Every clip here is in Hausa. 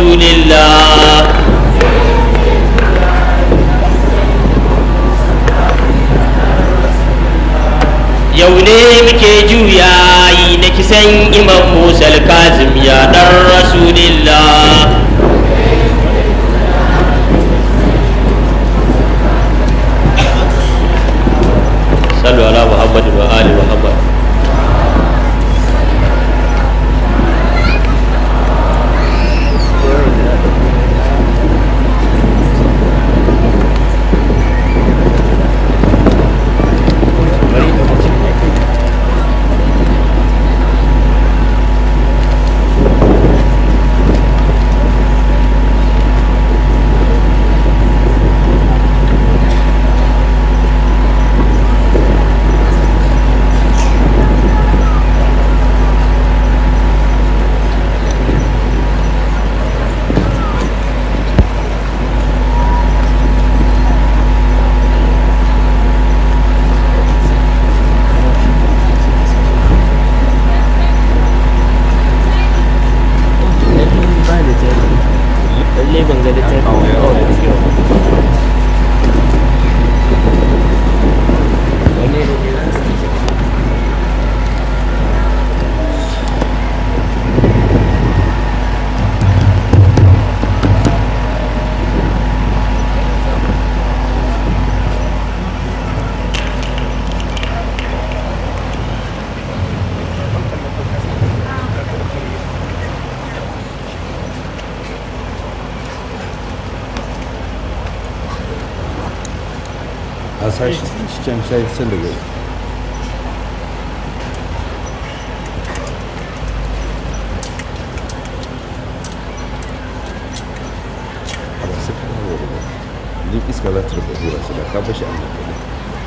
رسول الله yau ne muke juyayi na kisan imam musa kazim ya dan rasulillah sallu ala muhammad wa ali muhammad lalle ban ga littafi a sashi cikin sai sun daga a ba su kana da ruwa jin iska za ta rufe hura su da ka bashi an nan kaɗai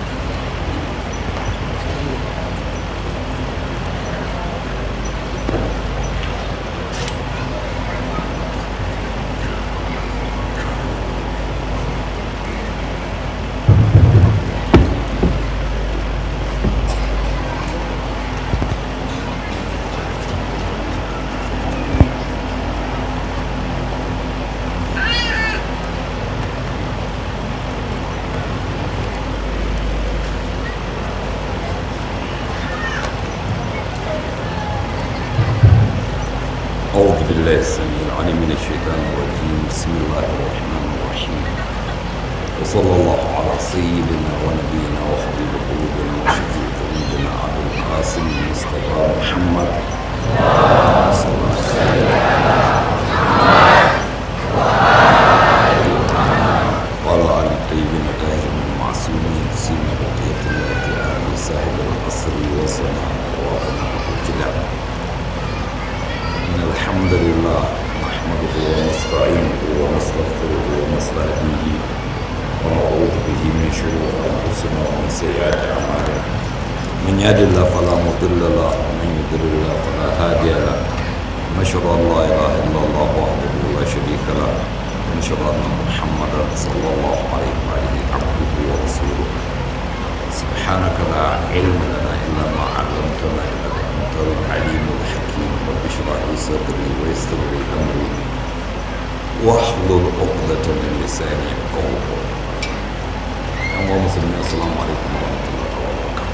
أعوذ بالله السميع العليم من الشيطان الرجيم بسم الله الرحمن الرحيم وصلى الله على سيدنا ونبينا وحبيب قلوبنا وشفيع ذنوبنا أبي القاسم المصطفى محمد صلى الله عليه وسلم وعلى آل الطيبين الطاهرين المعصومين سيما بقية الله في آل صاحب العصر والزمان وأبناء الكلام إن الحمد لله نحمده ونستعينه ونستغفره ونستهديه ونعوذ به من شرور أنفسنا ومن سيئات أعمالنا من يهد الله فلا مضل له ومن يضلل الله فلا هادي له ونشهد أن لا إله إلا الله وحده لا شريك له ونشهد أن محمدا صلى الله عليه وآله عبده ورسوله سبحانك لا علم لنا إلا ما علمتنا إنك أنت العليم الحكيم رب اشرح لي صدري ويسر لي أمري واحلل عقدة من لساني يفقهوا قولي أيها المسلمين السلام عليكم ورحمة الله وبركاته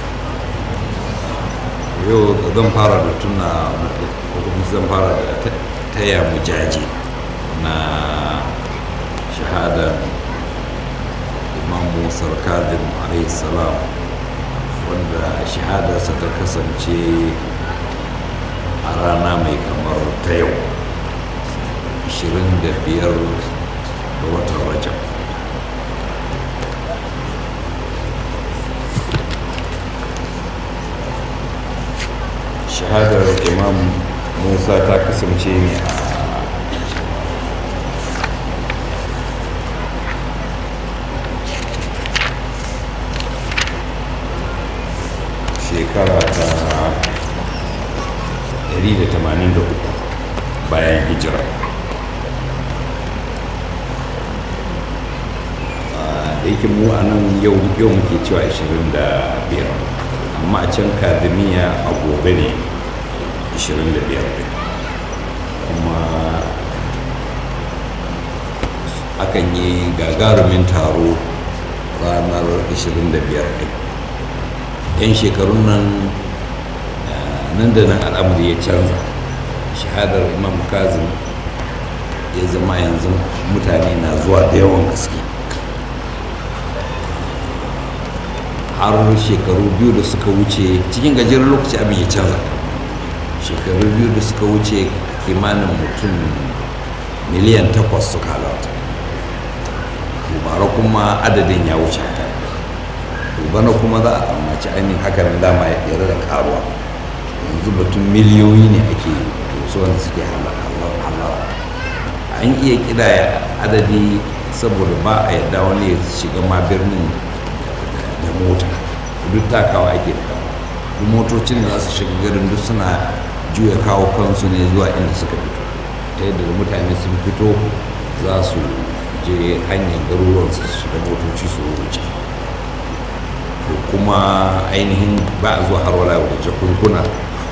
yau zan fara da tuna ko kuma zan fara da taya mu jaji na shahadar imam musa kadim alayhi salam wanda shahadarsa ta kasance a rana mai kamar ta yau 25 ga watan rajab shahadar imam musa ta kasance ne a shekara ta 183 bayan hijira da yake mu a nan yau yau muke cewa 25 amma a can kadimiya a gobe ne 25 kuma akan yi gagarumin taro ranar 25 ɗin yan shekarun nan nan da nan al'amari ya canza shahadar imam kazim ya zama yanzu mutane na zuwa da yawan gaske har shekaru biyu da suka wuce cikin gajeren lokaci abin ya canza shekaru biyu da suka wuce kimanin mutum miliyan takwas suka halarta bara kuma adadin ya wuce haka bana kuma za a tsammaci ainihin hakanan dama ya tsere da karuwa yanzu batun miliyoyi ne ake to wanda suke halara an iya kidaya adadi saboda ba a yadda wani ya shiga ma birnin da mota duk takawa ake da duk motocin da za su shiga garin duk suna juya kawo kansu ne zuwa inda suka fito ta yadda da mutane sun fito za su je hanyar garuruwan su shiga motoci su wuce to kuma ainihin ba a zuwa har wala da jakunkuna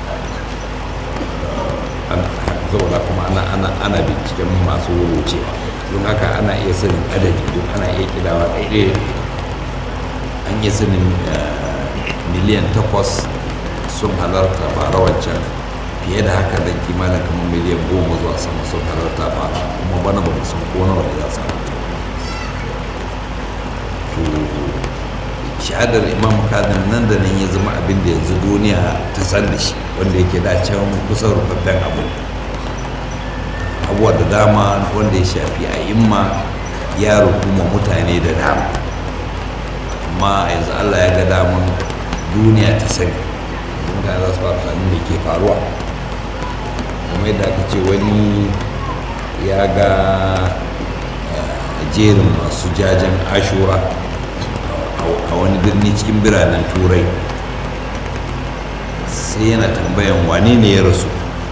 saboda kuma ana ana ana binciken masu wucewa don haka ana iya sanin adadi don ana iya kidawa ɗaiɗaya an yi sanin miliyan takwas sun halarta bara wancan fiye da haka da kimanin kamar miliyan goma zuwa sama sun halarta ba kuma bana ba san ko nawa da za su halarta to shahadar imam kazim nan da nan ya zama abin da yanzu duniya ta san da shi wanda yake da can kusan rufaffen abu abubuwa da dama wanda ya shafi a imma ya rukuma mutane da dama amma yanzu allah ya ga daman duniya ta sani mutane za su fara sanin da ke faruwa kuma yadda aka ce wani ya ga jerin masu jajen ashura a wani birni cikin biranen turai sai yana tambayan wane ne ya rasu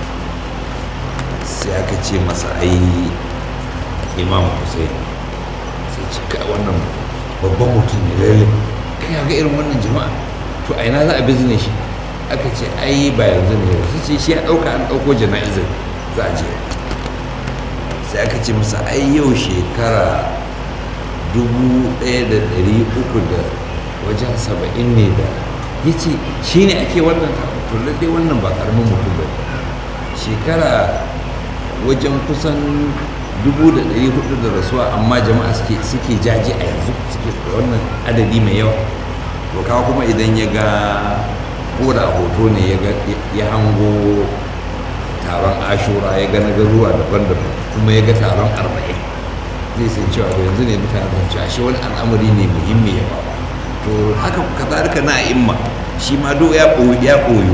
sai aka ce masa ai imam hussein sai cika wannan babban mutum ne lalle kai ga irin wannan jama'a to a ina za a bizne shi aka ce ai ba yanzu ne su ce shi ya ɗauka an ɗauko jana'izar za a je sai aka ce masa ai yau shekara dubu ɗaya da ɗari uku da wajen saba'in ne da ya ce shi ne ake wannan to lallai wannan ba ƙaramin mutum ba shekara wajen kusan dubu da ɗari hudu da rasuwa amma jama'a suke jaji a yanzu suke da wannan adadi mai yawa to kawo kuma idan ya ga ko da hoto ne ya hango taron ashura ya ga na garuwa daban-daban kuma ya ga taron arba'in zai san cewa to yanzu ne mutane zan ci ashe wani al'amari ne muhimmi ya ba to haka kazalika na imma shi ma do ya koyo ya koyo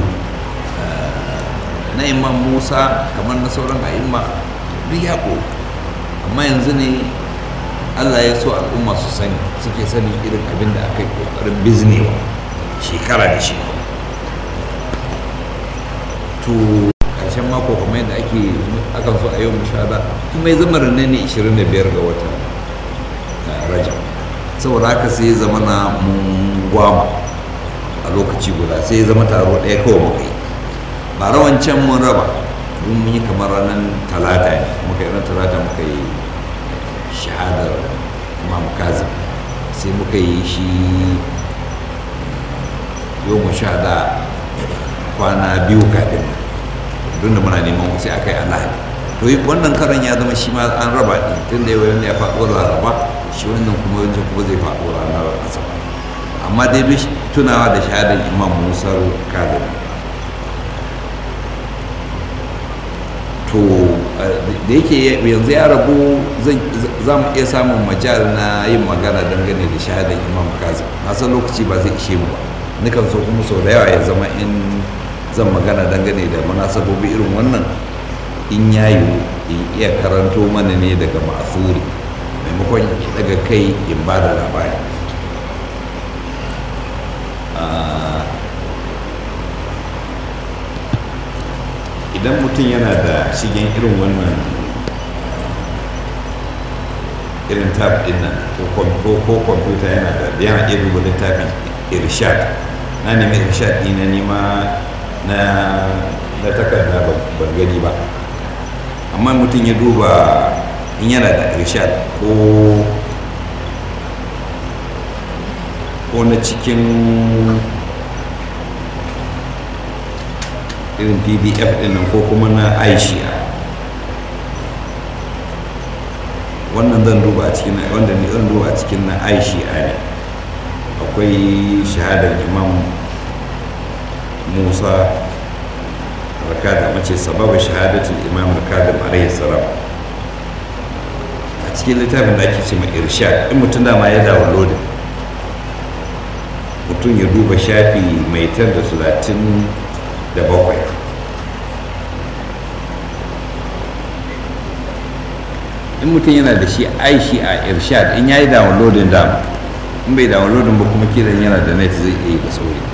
na imam musa kamar na sauran a'imma duk ya koyo amma yanzu ne allah ya so al'umma su sani suke sani irin abin da aka yi kokarin biznewa shekara da shekara to karshen mako kamar yadda ake akan so a yau mushahada kuma ya zama ranar ne 25 ga watan rajab saboda haka sai ya zama na mun gwama a lokaci guda sai ya zama taro ɗaya kawai muka yi ba rawan can mun raba mun yi kamar ranar talata ne muka yi ranar talata muka yi shahadar imam kazim sai muka yi shi yau mushahada kwana biyu kafin don da muna neman sai aka yi alahadi to wannan karan ya zama shi ma an raba ɗin tun da yau ya faɗo laraba shi wannan kuma wancan kuma zai faɗo ranar asabar amma dai duk tunawa da shahadar imam musa kadiri to da yake yanzu ya rabu za mu iya samun majal na yin magana dangane da shahadar imam kazim na san lokaci ba zai ishe mu ba nukan so kuma sau da yawa ya zama in zan magana dangane da munasabobi irin wannan in ya yiwu in iya karanto mana ne daga ma'asuri maimakon daga kai in ba da labari idan mutum yana da shigen irin wannan irin tab din nan ko kwamfuta yana da yana iya duba littafin irshad na nemi irshad ɗi na nima na na takarda ban gani ba amma mutum ya duba in yana da irshad ko ko na cikin irin pdf din nan ko kuma na aishiya wannan zan duba a cikin wanda ne zan duba a cikin na aishiya ne akwai shahadar imam musa rakada mace sababa shahadatul imam rakada alaihi salam a cikin littafin da ake ce mai irshad in mutum dama ya downloading mutum ya duba shafi mai tar da talatin da bakwai in mutum yana da shi aishi a irshad in ya yi downloading dama in bai downloading ba kuma kiran yana da net zai iya yi da sauri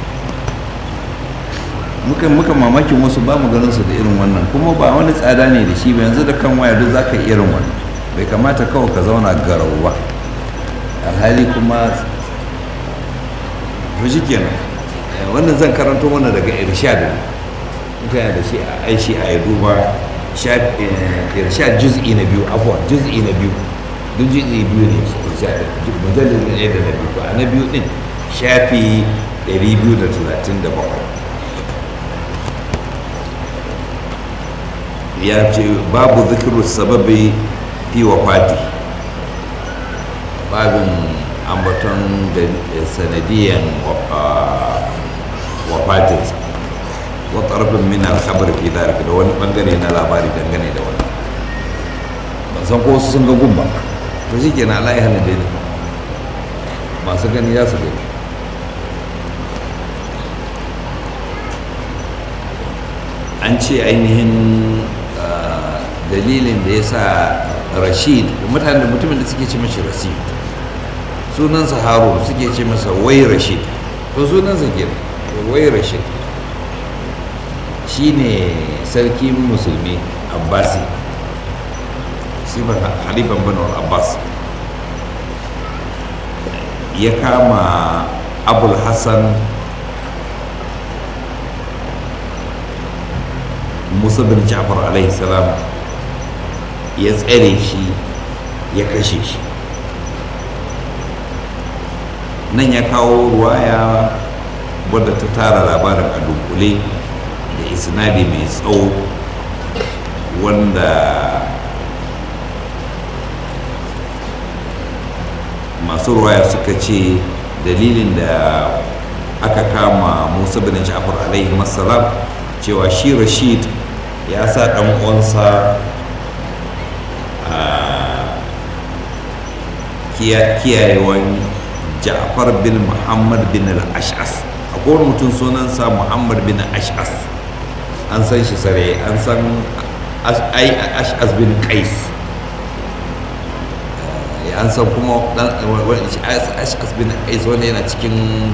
muka muka mamakin wasu ba mu ganin su da irin wannan kuma ba wani tsada ne da shi ba yanzu da kan waya duk zaka yi irin wannan bai kamata kawai ka zauna garau ba alhali kuma to shi kenan wannan zan karanto mana daga irshad mutane da shi a aishi a ya duba irshad juz'i na biyu afwan juz'i na biyu duk juz'i biyu ne irshad mujallin ne da na biyu to a na biyu din shafi 237 ya ce babu zikiru sababi fi wafati babin ambaton da sanadiyan wafatinsa wa tarfin min alkhabar fi dhalika da wani bangare na labari dangane da wannan ban san ko sun ga gumba to shi kenan Allah ya hana dai masu gani za su gani an ce ainihin dalilin da ya sa rashid mutane mutumin da suke ce mashi rashid sunansa harun suke ce masa wai rashid to sunansa ke wai rashid shi ne sarki musulmi abbasi shi ba halifan banu abbas ya kama abul hassan musa bin ja'far alaihi salam ya tsare shi ya kashe shi nan ya kawo ruwaya wadda ta tara labarin a dunkule da isnadi mai tsawo wanda masu ruwaya suka ce dalilin da aka kama musa bin ja'far alaihi salam cewa shi rashid ya sa ɗan uwansa kiyayewan ja'far bin muhammad bin al-ash'as akwai wani mutum sunansa muhammad bin ash'as an san shi sare an san ash'as bin qais an san kuma ash'as bin qais wanda yana cikin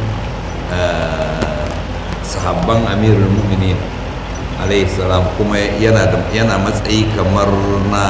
sahabban amirul mu'minin alayhi salam kuma yana matsayi kamar na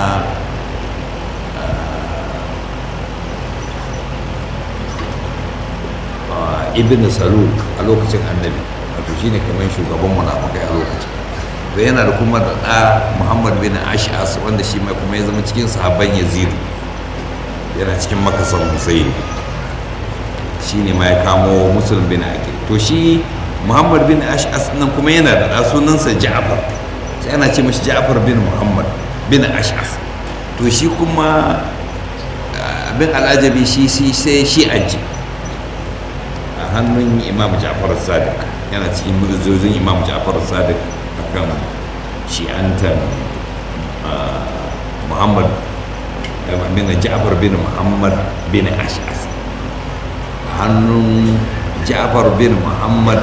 ibn salul a lokacin annabi wato shine kamar shugaban munafikai a lokacin to yana da kuma da ɗa muhammad bin ash'as wanda shi mai kuma ya zama cikin sahabban yazid yana cikin makasan husayn shi ne ma ya kamo musulun bin aqil to shi muhammad bin ash'as nan kuma yana da ɗa sunansa ja'far sai ana ce mashi ja'far bin muhammad bin ash'as to shi kuma abin al'ajabi shi sai shi aji a hannun imam ja'far sadiq yana cikin murjojin imam ja'far sadiq akan shi'antan muhammad bin ja'far bin muhammad bin ash'as a hannun ja'far bin muhammad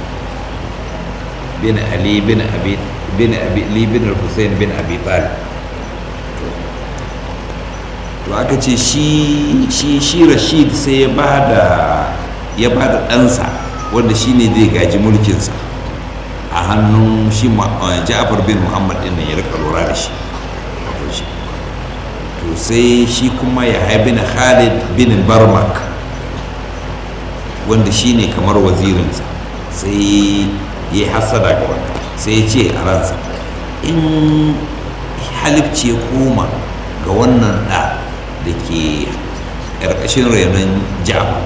bin ali bin abi bin abi li bin hussein bin abi talib to aka ce shi shi shi rashid sai ya bada ya bada ɗansa wanda shi ne zai gaji mulkinsa a hannun shi ja'far bin muhammad ɗin ya rika lura da shi to sai shi kuma ya haibi na khalid bin barmak wanda shi ne kamar wazirinsa sai ya yi hasada ga wanda sai ya ce a ransa in halifci ya koma ga ga wannan ɗa da ke ƙarƙashin renon ja'far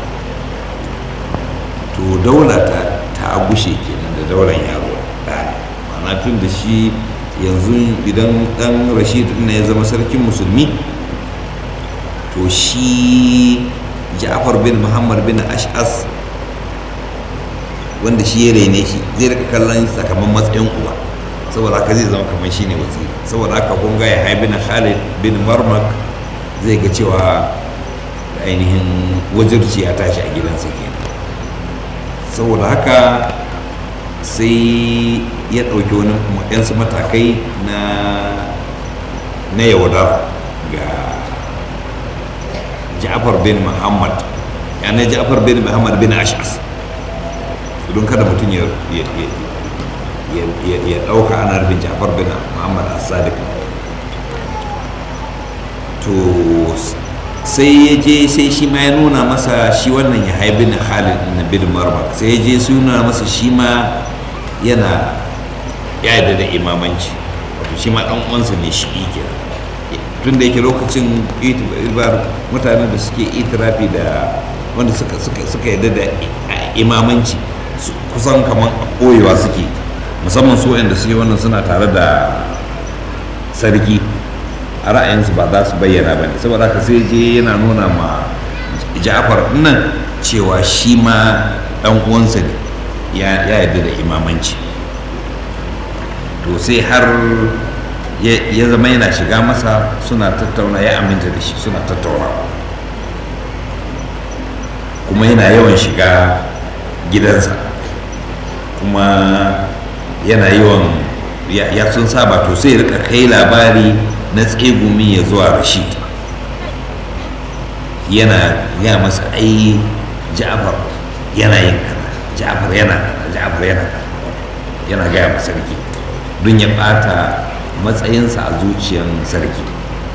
to daula ta ta gushe kenan da daular yaro ɗa ma'ana tun da shi yanzu idan ɗan rashid na ya zama sarkin musulmi to shi ja'far bin muhammad bin ash'as wanda shi ya rene shi zai rika kallon sakamakon matsayin uba saboda haka zai zama kamar shi ne waziri saboda haka kun ga ya bin khalid bin marmak zai ga cewa ainihin wajirci ya tashi a gidansa kenan saboda haka sai ya ɗauki wani yansu matakai na na yaudara ga ja'far bin muhammad yana ja'far bin muhammad bin ash'as don kada mutum ya ya ɗauka ana nufin ja'far bin muhammad as-sadiq to sai ya je sai shi ma ya nuna masa shi wannan ya haibi na khalid na bin marmak sai ya je su nuna masa shi ma yana ya yarda da imamanci wato shi ma ɗan uwansa ne shi kenan tun da yake lokacin itibar mutanen da suke itirafi da wanda suka yarda da imamanci kusan kamar ɓoyewa suke musamman su wanda suke wannan suna tare da sarki a ra'ayinsu ba za su bayyana ba ne saboda haka sai je yana nuna ma ja'far nan cewa shi ma ɗan uwansa ne ya yarda da imamanci to sai har ya zama yana shiga masa suna tattauna ya aminta da shi suna tattauna kuma yana yawan shiga gidansa kuma yana yawan ya sun saba to sai rika kai labari na tsegumi ya zuwa rashid yana ya masa ai ja'far yana yin kaza ja'far yana kaza ja'far yana kaza yana gaya masa sarki don ya bata matsayinsa a zuciyar sarki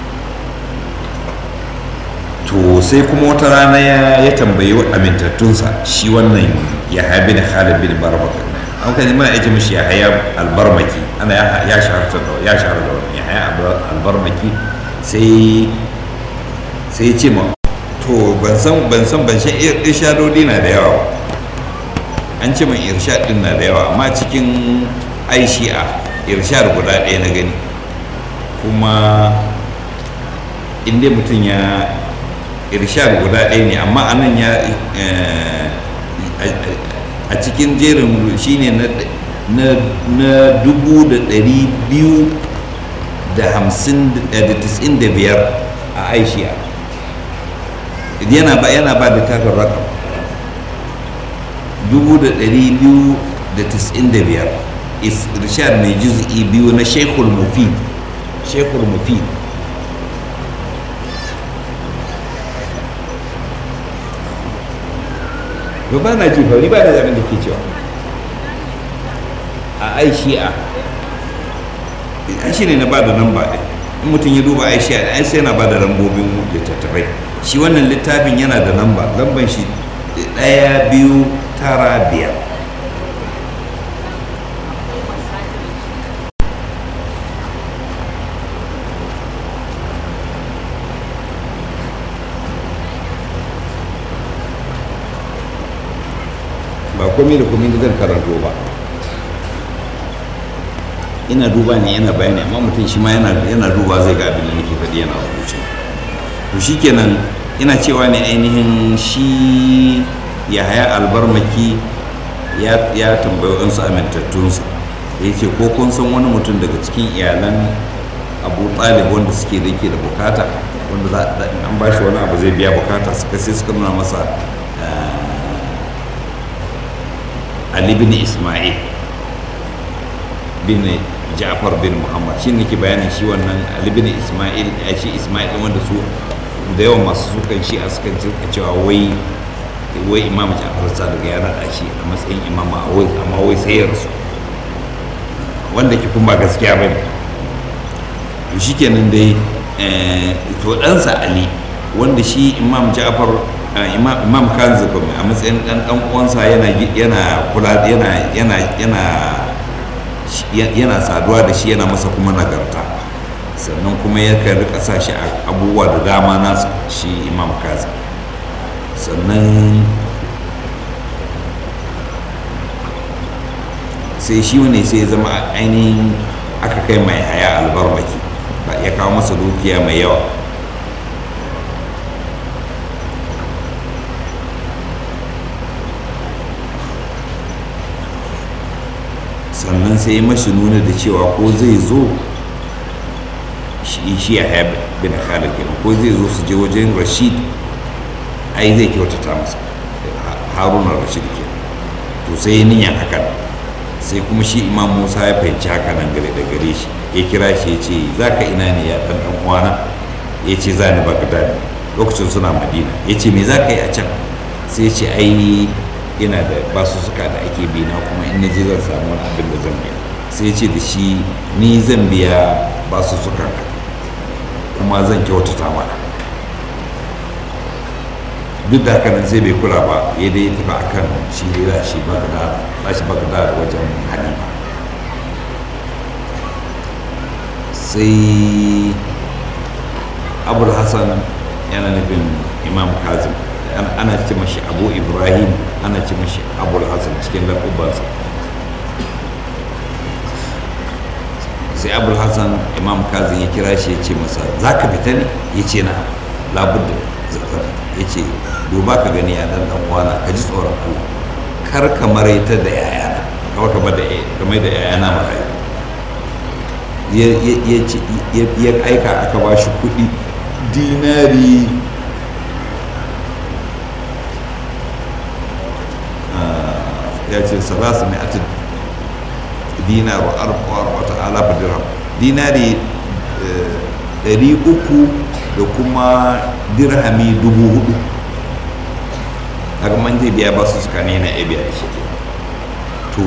to sai kuma wata rana ya tambayi amintattunsa shi wannan ya habi da khalid bin barbaka an kan mana aiki mishi ya haya albarmaki ana ya shaharta da ya shahara da wani ya haya albarmaki sai sai ce ma to ban san ban san ban san irshadodi na da yawa an ce min irshad din na da yawa amma cikin aishi'a irshad guda ɗaya na gani kuma inda mutum ya irshad guda ɗaya ne amma anan ya a cikin jerin shine na dubu da ɗari biyu da hamsin da tisin da biyar a aishiya yana ba yana ba da takar rakam dubu da ɗari biyu da tisin da biyar irshad mai juz'i biyu na shekul mufid shekul mufid to ba na ji fa ni ba na zaɓin da ke cewa a ai shi'a an shi ne na ba da namba ɗin in mutum ya duba ai shi'a ai sai yana ba da lambobin littattafai shi wannan littafin yana da namba lamban shi ɗaya biyu tara biyar ba komai da komai da zan karanto ba ina duba ne yana bayani amma mutum shi ma yana duba zai ga abin da nake faɗi yana rubuce to shikenan ina cewa ne ainihin shi ya haya albarmaki ya tambayi wasu amintattunsa ya ce ko kun san wani mutum daga cikin iyalan abu talib wanda suke da ke da bukata wanda za an ba shi wani abu zai biya bukata suka sai suka nuna masa Ali bin Ismail bin Ja'far bin Muhammad shi ne ke bayanin shi wannan Ali bin Ismail ya shi Ismail wanda su da yawan masu sukan shi a sukan cewa wai wai Imam Ja'far Sadiq ya naɗa shi a matsayin imam amma wai sai ya rasu wanda ke kuma gaskiya ba ne to shikenan dai to ɗansa Ali wanda shi Imam Ja'far imam kanzu kuma a matsayin dan dan uwansa yana yana kula yana yana yana yana saduwa da shi yana masa kuma nagarta sannan kuma ya kan rika sa shi a abubuwa da dama nasa shi imam kazim sannan sai shi ne sai ya zama ainihin aka kai mai haya albarbaki ba ya kawo masa dukiya mai yawa sannan sai ya mashi nuna da cewa ko zai zo shi shi ya haya bin khalid kenan ko zai zo su je wajen rashid ai zai kyautata masa haruna rashid kenan to sai ya niyan hakan sai kuma shi imam musa ya fahimci haka nan gare da gare shi ya kira shi ya ce za ka ina ne ya ɗan ɗan uwana ya ce za ni bagdad lokacin suna madina ya ce me za ka yi a can sai ya ce ai ina da basu suka da ake bi na kuma in na je zan samu wani abin da zan biya sai ya ce da shi ni zan biya basu suka kuma zan kyautata mana duk da haka nan sai bai kula ba ya dai tafi akan shi ne za shi bagdad za shi bagdad wajen halima sai abul hassan yana nufin imam kazim ana ce mashi abu ibrahim ana ce mashi abul hassan cikin lakubansa sai abul hassan imam kazim ya kira shi ya ce masa za ka fita ne ya ce na labudda zafar ya ce duba ka gani a dan dan kwana ka ji tsoron allah kar ka maraita da yayana kawai ka da kamar da yayana marayu ya aika aka ba shi kuɗi dinari ya ce salasu mai atin dinar wa arba wata alafa dirham dinari ɗari uku da kuma dirhami dubu hudu daga man zai biya ba su suka ne na ya biya shi to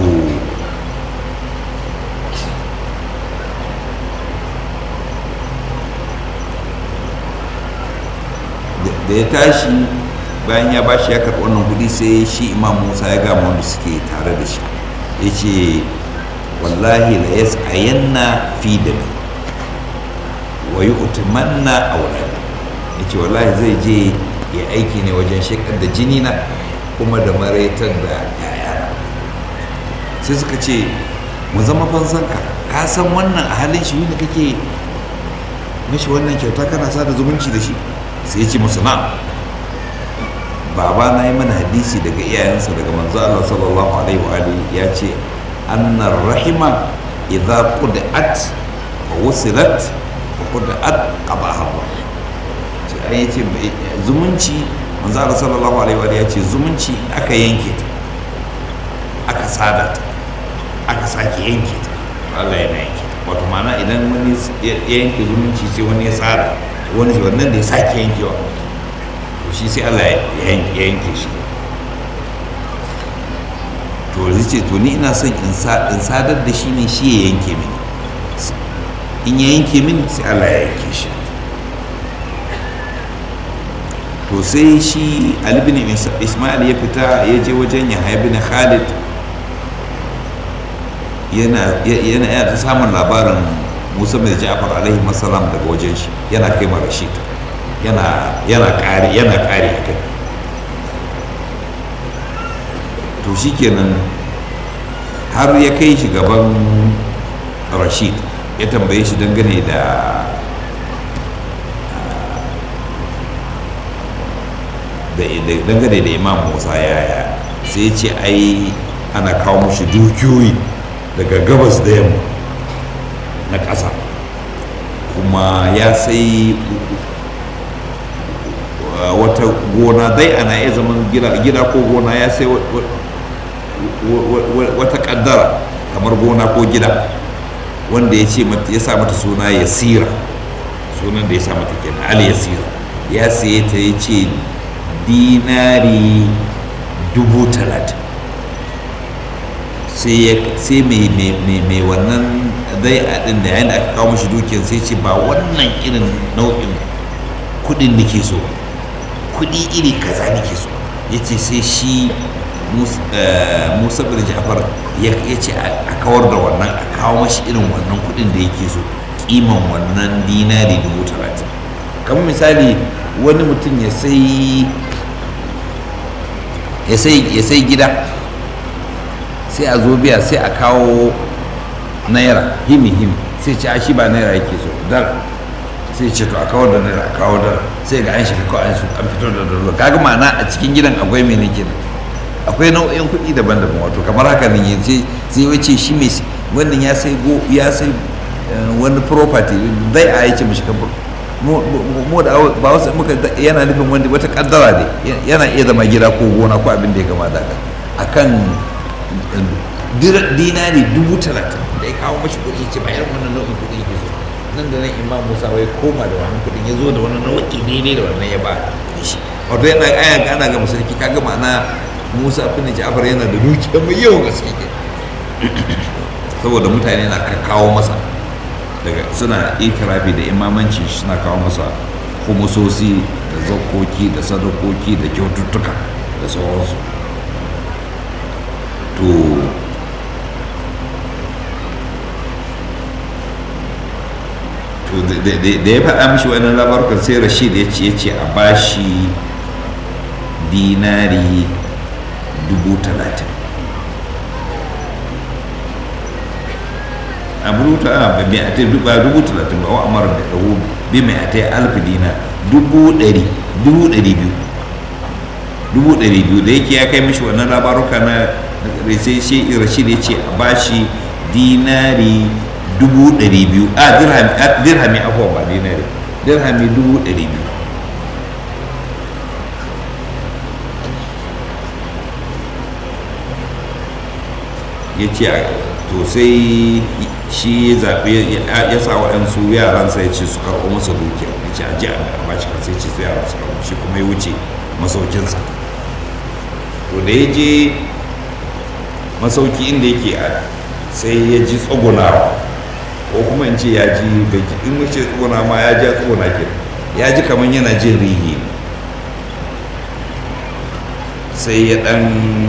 da ya tashi bayan ya bashi ya karɓi wannan kuɗi sai shi imam musa ya gama wanda suke tare da shi ya ce wallahi la yas ayanna fi da wa yi utumanna a wurare ya ce wallahi zai je ya aiki ne wajen shekar da jini na kuma da maraitar da yaya sai suka ce mu zama fansanka ka san wannan a halin shi wanda kake mashi wannan kyauta kana sa da zumunci da shi sai ce musu na baba na yi mana hadisi daga iyayensa daga manzo Allah sallallahu alaihi wa alihi ya ce annar rahima idza qud'at wa wusilat wa qud'at qadaha Allah ce an yace zumunci manzo Allah sallallahu alaihi wa alihi ya ce zumunci aka yanke ta aka sada ta aka sake yanke ta Allah yana yanke ta wato ma'ana idan wani ya yanke zumunci sai wani ya tsara wani wannan da ya sake yankewa to shi sai Allah ya yanke shi to zai ce to ni ina son in sadar da shi ne shi ya yanke mini in ya yanke mini sai Allah ya yanke shi to sai shi Ali bin Ismail ya fita ya je wajen Yahya bin Khalid yana yana ta samun labarin musa mai ja'far alaihi masalam daga wajen shi yana kai ma rashid yana yana kare yana kare kai to shikenan har ya kai shi gaban rashid ya tambaye shi dangane da dangane da imam musa yaya sai ya ce ai ana kawo mushi dukiyoyi daga gabas da yamma na ƙasa kuma ya sai wata gona dai ana iya zaman gida ko gona ya sai wata ƙaddara kamar gona ko gida wanda ya ce ya sa mata suna yasira sunan da ya sa mata kenan ali yasira ya saye ta ya ce dinari dubu talatin sai mai wannan dai a ɗin da yayin da aka kawo mashi dukiyar sai ce ba wannan irin nau'in kudin nake so kudi iri kaza nake so ya ce sai shi musa bin ja'far ya ce a kawar da wannan a kawo mashi irin wannan kudin da yake so kiman wannan dinari dubu talatin kamar misali wani mutum ya sai ya sai gida sai a zo biya sai a kawo naira himi himi sai ce a shi ba naira yake so dar sai ce to a kawo da naira a kawo dar sai ga an shiga kawai an fito da dala kaga ma'ana a cikin gidan akwai mai nake akwai nau'in kuɗi daban-daban wato kamar haka ne sai sai wace shi mai wannan ya sai go ya sai wani property zai a yake mishi kamar mu da ba wasu muka yana nufin wanda wata kaddara ne yana iya zama gida ko gona ko abin da ya gama da akan dinari dubu talatin da ya kawo mashi kuɗi ce bayan wannan nau'in kuɗi ke so nan da nan imam musa wai koma da wannan kuɗin ya zo da wani nau'i daidai da wannan ya ba shi wato yana aya gana ga musulki kaga ma'ana musa bin ja'far yana da dukiya mai yawan gaske ke saboda mutane na kawo masa daga suna ikirafi da imamanci suna kawo masa humusosi da zakoki da sadakoki da kyaututtuka da sauransu to to da ya faɗa mishi wani labarukan sai rashid ya ce ya ce a bashi dinari dubu talatin a buruta a ba mai ate ba dubu talatin ba wa amara da ɗago bi mai ate alfi dina dubu ɗari dubu ɗari biyu dubu ɗari biyu da yake ya kai mishi wannan labaruka na sai shi rashid ya ce a bashi dinari dubu ɗari biyu a dirhami afuwa ba dinari dirhami dubu ɗari biyu ya ce to sai shi ya zaɓe ya sa waɗansu yaransa ya ce su karɓo masa dukiya ya ce a ji a bashi kan sai ce su yaran su karɓo shi kuma ya wuce masaukinsa to da ya je masauki inda yake a sai ya ji tsugunawa ko kuma in ce ya ji in mace tsuguna ma ya ji tsuguna ke ya ji kamar yana jin rihi sai ya dan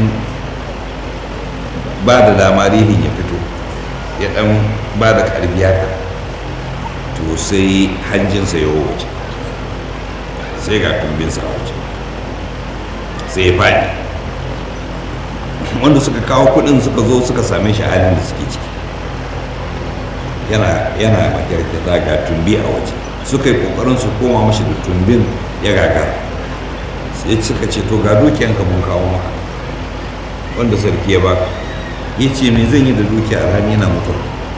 ba da dama rihin ya fito ya dan ba da karbi haka to sai hanjinsa ya wuce sai ga tumbinsa a wuce sai ya faɗi wanda suka kawo kudin suka zo suka same shi halin da suke ciki yana yana makirkita ga tumbi a waje suka yi kokarin su koma mashi da tumbin ya gagara sai suka ce to ga dukiyanka mun kawo maka wanda sarki ya baka ya ce me zan yi da dukiya alhami yana mutu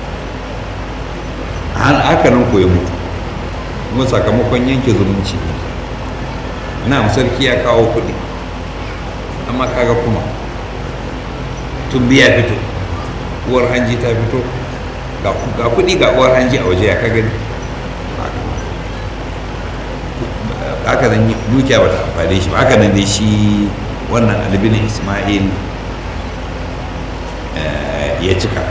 an aka nan ko ya mutu kuma sakamakon yanke zumunci na sarki ya kawo kuɗi amma kaga kuma tumbi ya fito uwar hanji ta fito ga kuɗi ga uwar hanji a waje ya ka gani haka nan dukiya bata amfane shi ba haka nan dai shi wannan albinin ismail ya cika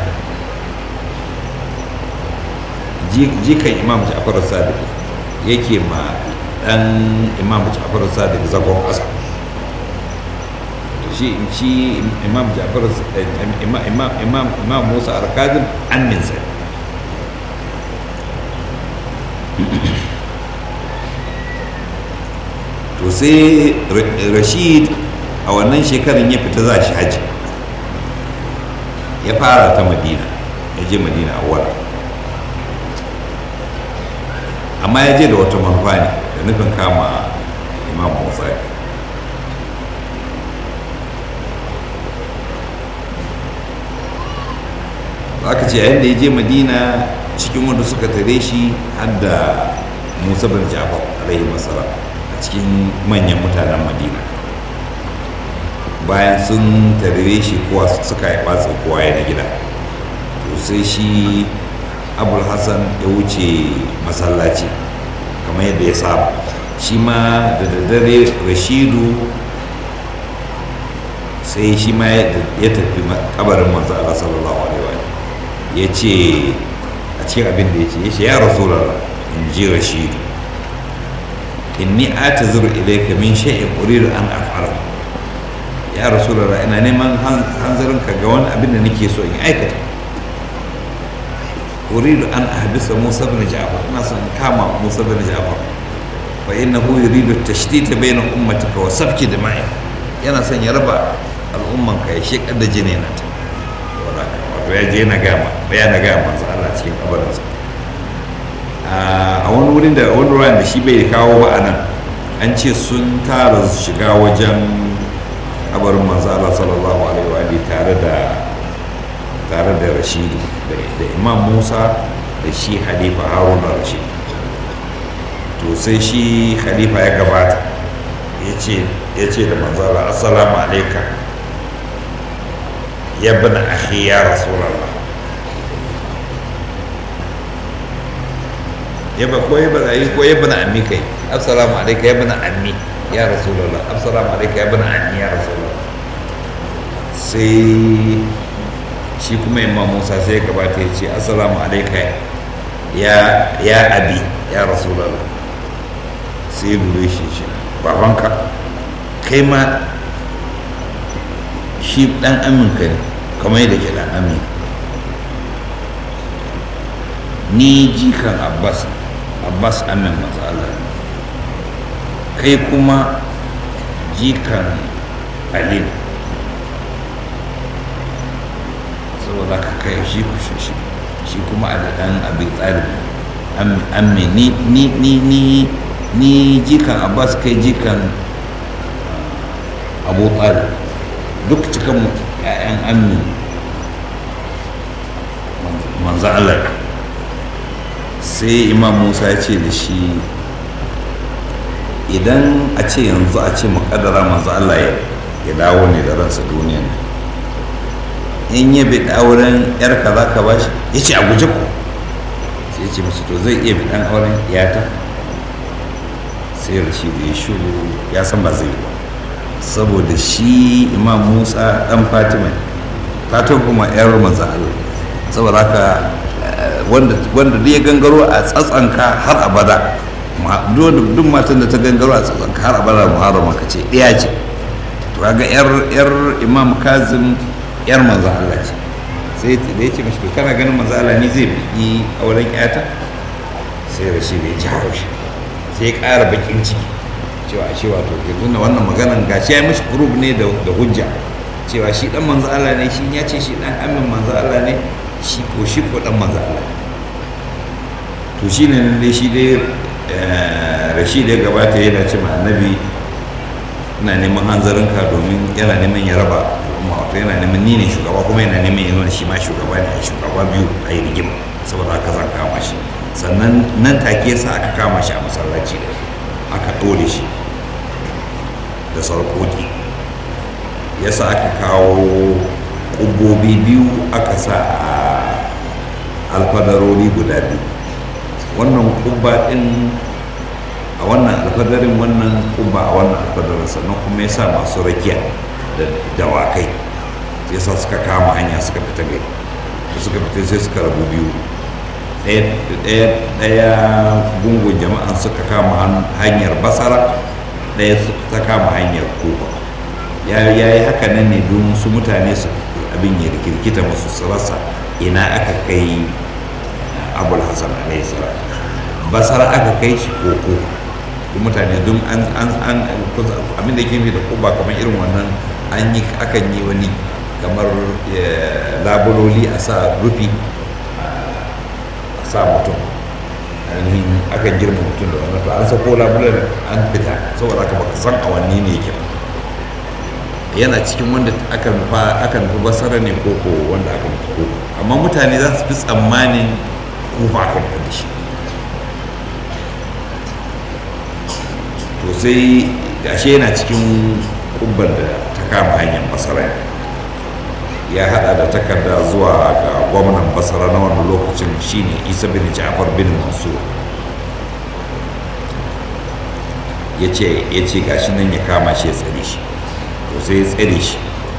jikan imam ja'far sadiq yake ma dan imam ja'far sadiq zagon ƙasa shi shi imam ja'far imam imam imam imam musa al-kazim amminsa to sai rashid a wannan shekarun ya fita za shi haji ya fara ta madina ya je madina a wara amma ya je da wata manufa ne da nufin kama imam musa aka ce yayin da ya je madina cikin wanda suka tare shi har da musa bin jafar alaihi masara a cikin manyan mutanen madina bayan sun tare shi kowa suka yi batsa kowa ya na gida to sai shi abul hassan ya wuce masallaci kamar yadda ya saba shi ma da daddare rashidu sai shi ma ya tafi kabarin manzo Allah sallallahu alaihi wa ya ce a cikin abin da ya ce ya ce ya rasulallah in ji rashidu inni atazuru ilayka min shay'in uridu an af'ala ya rasulallah ina neman hanzarin ka ga wani abin da nake so in aikata uridu an ahbisa musa bin ja'far ina son kama musa bin ja'far fa innahu yuridu tashtita bayna ummatika wa sabki dima'i yana son ya raba al'umman ka ya shekar da jini na ta wato ya je na gama ya na gama manzo Allah cikin kabarinsa a wani wurin da wani ruwan da shi bai kawo ba a nan an ce sun tara shiga wajen kabarin manzo Allah sallallahu alaihi wa alihi tare da tare da Rashidi da Imam Musa da shi Khalifa Haruna Rashid to sai shi Khalifa ya gabata yace yace da manzo Allah assalamu alayka ya ibn akhi ya rasulullah ya ba ko ya ba ko ya ibn ammi kai assalamu alayka ya ibn ammi ya rasulullah assalamu alayka ya ibn ammi ya rasulullah sai shi kuma imam musa sai ya gabata ya ce assalamu alaika ya ya abi ya rasulallah sai lura shi shi babanka kai ma shi dan aminka ne kamar yadda ke dan amin ni jikan abbas abbas amin masu Allah kai kuma jikan alim saboda ka kai shi ku shi shi kuma a dan abin tsari amme ni ni ni ni ni jikan abbas kai jikan abu tsari duk cikin ƴaƴan ammi manzo Allah sai imam musa ya ce da shi idan a ce yanzu a ce makadara manzo Allah ya dawo ne da ransa duniya ne in ya bi auren yar ka za ka ba shi ya ce a guje ku sai ce masu to zai iya bi dan auren yata sai rashi da ya shuru ya san ba zai yi ba saboda shi imam musa dan fatima fatima kuma yar manzo Allah saboda haka wanda wanda ya gangaro a tsatsanka har abada duk matan da ta gangaro a tsatsanka har abada muharrama ka ce ɗaya ce to kaga yar yar imam kazim yar manzo Allah ce sai da ya ce mashi to kana ganin manzo Allah ni zai yi auren yata sai rashi da ya ji haushi sai ya ƙara bakin ciki cewa shi wato ke tunda wannan maganan gashi ya yi mashi kurub ne da hujja cewa shi dan manzo Allah ne shi ya ce shi dan amin manzo Allah ne shi ko shi ko dan manzo Allah to shi ne nan dai shi dai rashi da ya gabata yana ce ma annabi ina neman hanzarinka domin yana neman ya raba al'umma wato yana neman ni ne shugaba kuma yana neman ya nuna shi ma shugaba ne a shugaba biyu a yi rigima saboda haka zan kama shi sannan nan take yasa aka kama shi a masallaci da aka ɗore shi da sarƙoƙi yasa aka kawo ƙubbobi biyu aka sa a alfadarori guda biyu wannan ƙubba ɗin a wannan alfadarin wannan ƙubba a wannan alfadarin sannan kuma ya sa masu rakiya da dawakai ya sa suka kama hanya suka fita gari da suka fita sai suka rabu biyu ɗaya gungun jama'an suka kama hanyar basara ɗaya ta kama hanyar kofa ya yi haka nan ne don su mutane su abin ya rikirkita musu su rasa ina aka kai abul hasan alaihi salam basara aka kai shi koko mutane don an an abin da ke da kuba kamar irin wannan an yi akan yi wani kamar labuloli a sa rufi a sa mutum ainihin akan girma mutum da wannan to an sako labulan an fita saboda haka baka san awanni ne yake yana cikin wanda aka nufa aka nufi basara ne ko ko wanda aka nufi ko amma mutane za su fi tsammanin kufa aka nufi da shi to sai ashe yana cikin kubban da ta kama hanyar basara ya hada da takarda zuwa ga gwamnan basara na wani lokacin shine isa bin ja'far bin mansur ya ce gashi nan ya kama shi ya tsare shi to sai ya tsare shi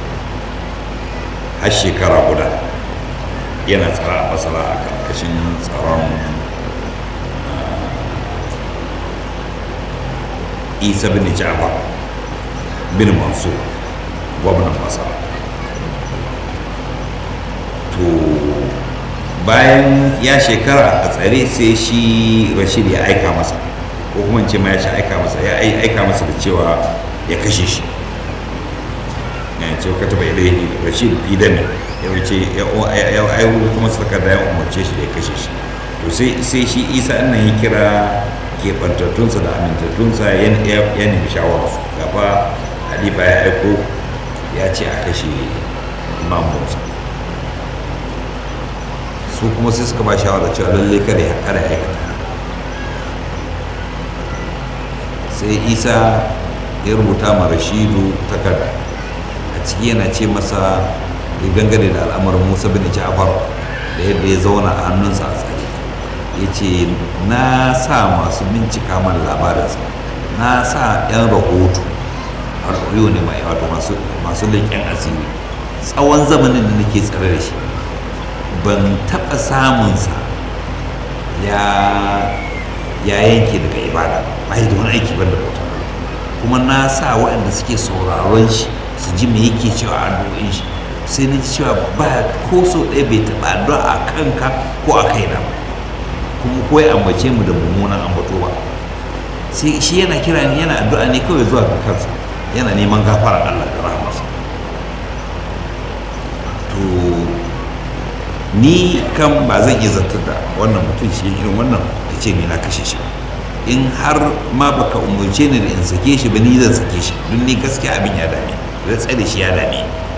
har shekara guda yana tsara a basara a karkashin tsaron isa bin ja'far bin mansur gwamnan basara to bayan ya shekara a tsare sai shi rashid ya aika masa ko kuma in ce ma ya shi aika masa ya ai- aika masa da cewa ya kashe shi ya ce ka taba ilaihi rashid fi dami ya wuce ya ya ya kuma takarda ya umarce shi da ya kashe shi to sai sai shi isa nan ya kira keɓantattunsa da amintattunsa ya ya ya nemi shawararsu gaba halifa ya aiko ya ce a kashe imam musa su kuma sai suka ba shawara cewa lallai kada ya kada ya aikata sai isa ya rubuta ma rashidu takarda a ciki yana ce masa ya dangane da al'amarin musa bin ja'far da yadda ya zauna a hannunsa a tsare ya ce na sa masu bincika mana labarinsa na sa 'yan rahoto harkoyo ne mai wato masu masu leƙen asiri tsawon zamanin da nake tsare da shi ban taɓa samunsa ya ya yanke daga ibada ba yi da wani aiki ban da bauta kuma na sa waɗanda suke sauraron shi su ji me yake cewa a addu'o'in shi sai na ji cewa ba ko so ɗaya bai taɓa addu'a a kanka ko a kaina ba kuma ko ya ambace mu da mummunan ambato ba sai shi yana kira ni yana addu'a ne kawai zuwa ga kansa yana neman gafara Allah da rahmarsa to ni kan ba zan iya zartar da wannan mutum shi irin wannan ya ce ni na kashe shi ba. in har ma baka umarce ni da in sake shi ba ni zan sake shi don ni gaskiya abin ya dame da tsare shi ya dame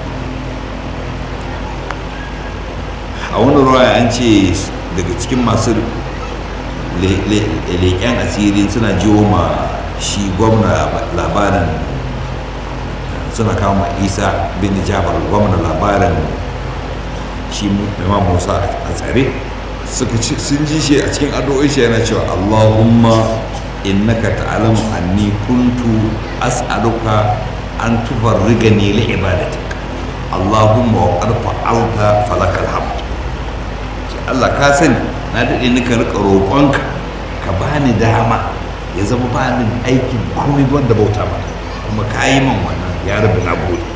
a wani ruwa an ce daga cikin masu le- le- leƙen asiri suna jiwo ma shi gwamna labarin suna kawo ma isa bin jafar gwamna labarin shi imam musa a tsare suka ci sun ji shi a cikin addu'o'in shi yana cewa allahumma innaka ta'lamu anni kuntu as'aluka an tufarrigani li ibadatik allahumma wa qad fa'alta falakal hamd ce Allah ka sani na daɗe nika rika roƙonka ka bani dama ya zama ba ni aikin komai wanda bauta maka kuma ka yi man wannan ya rabu na gode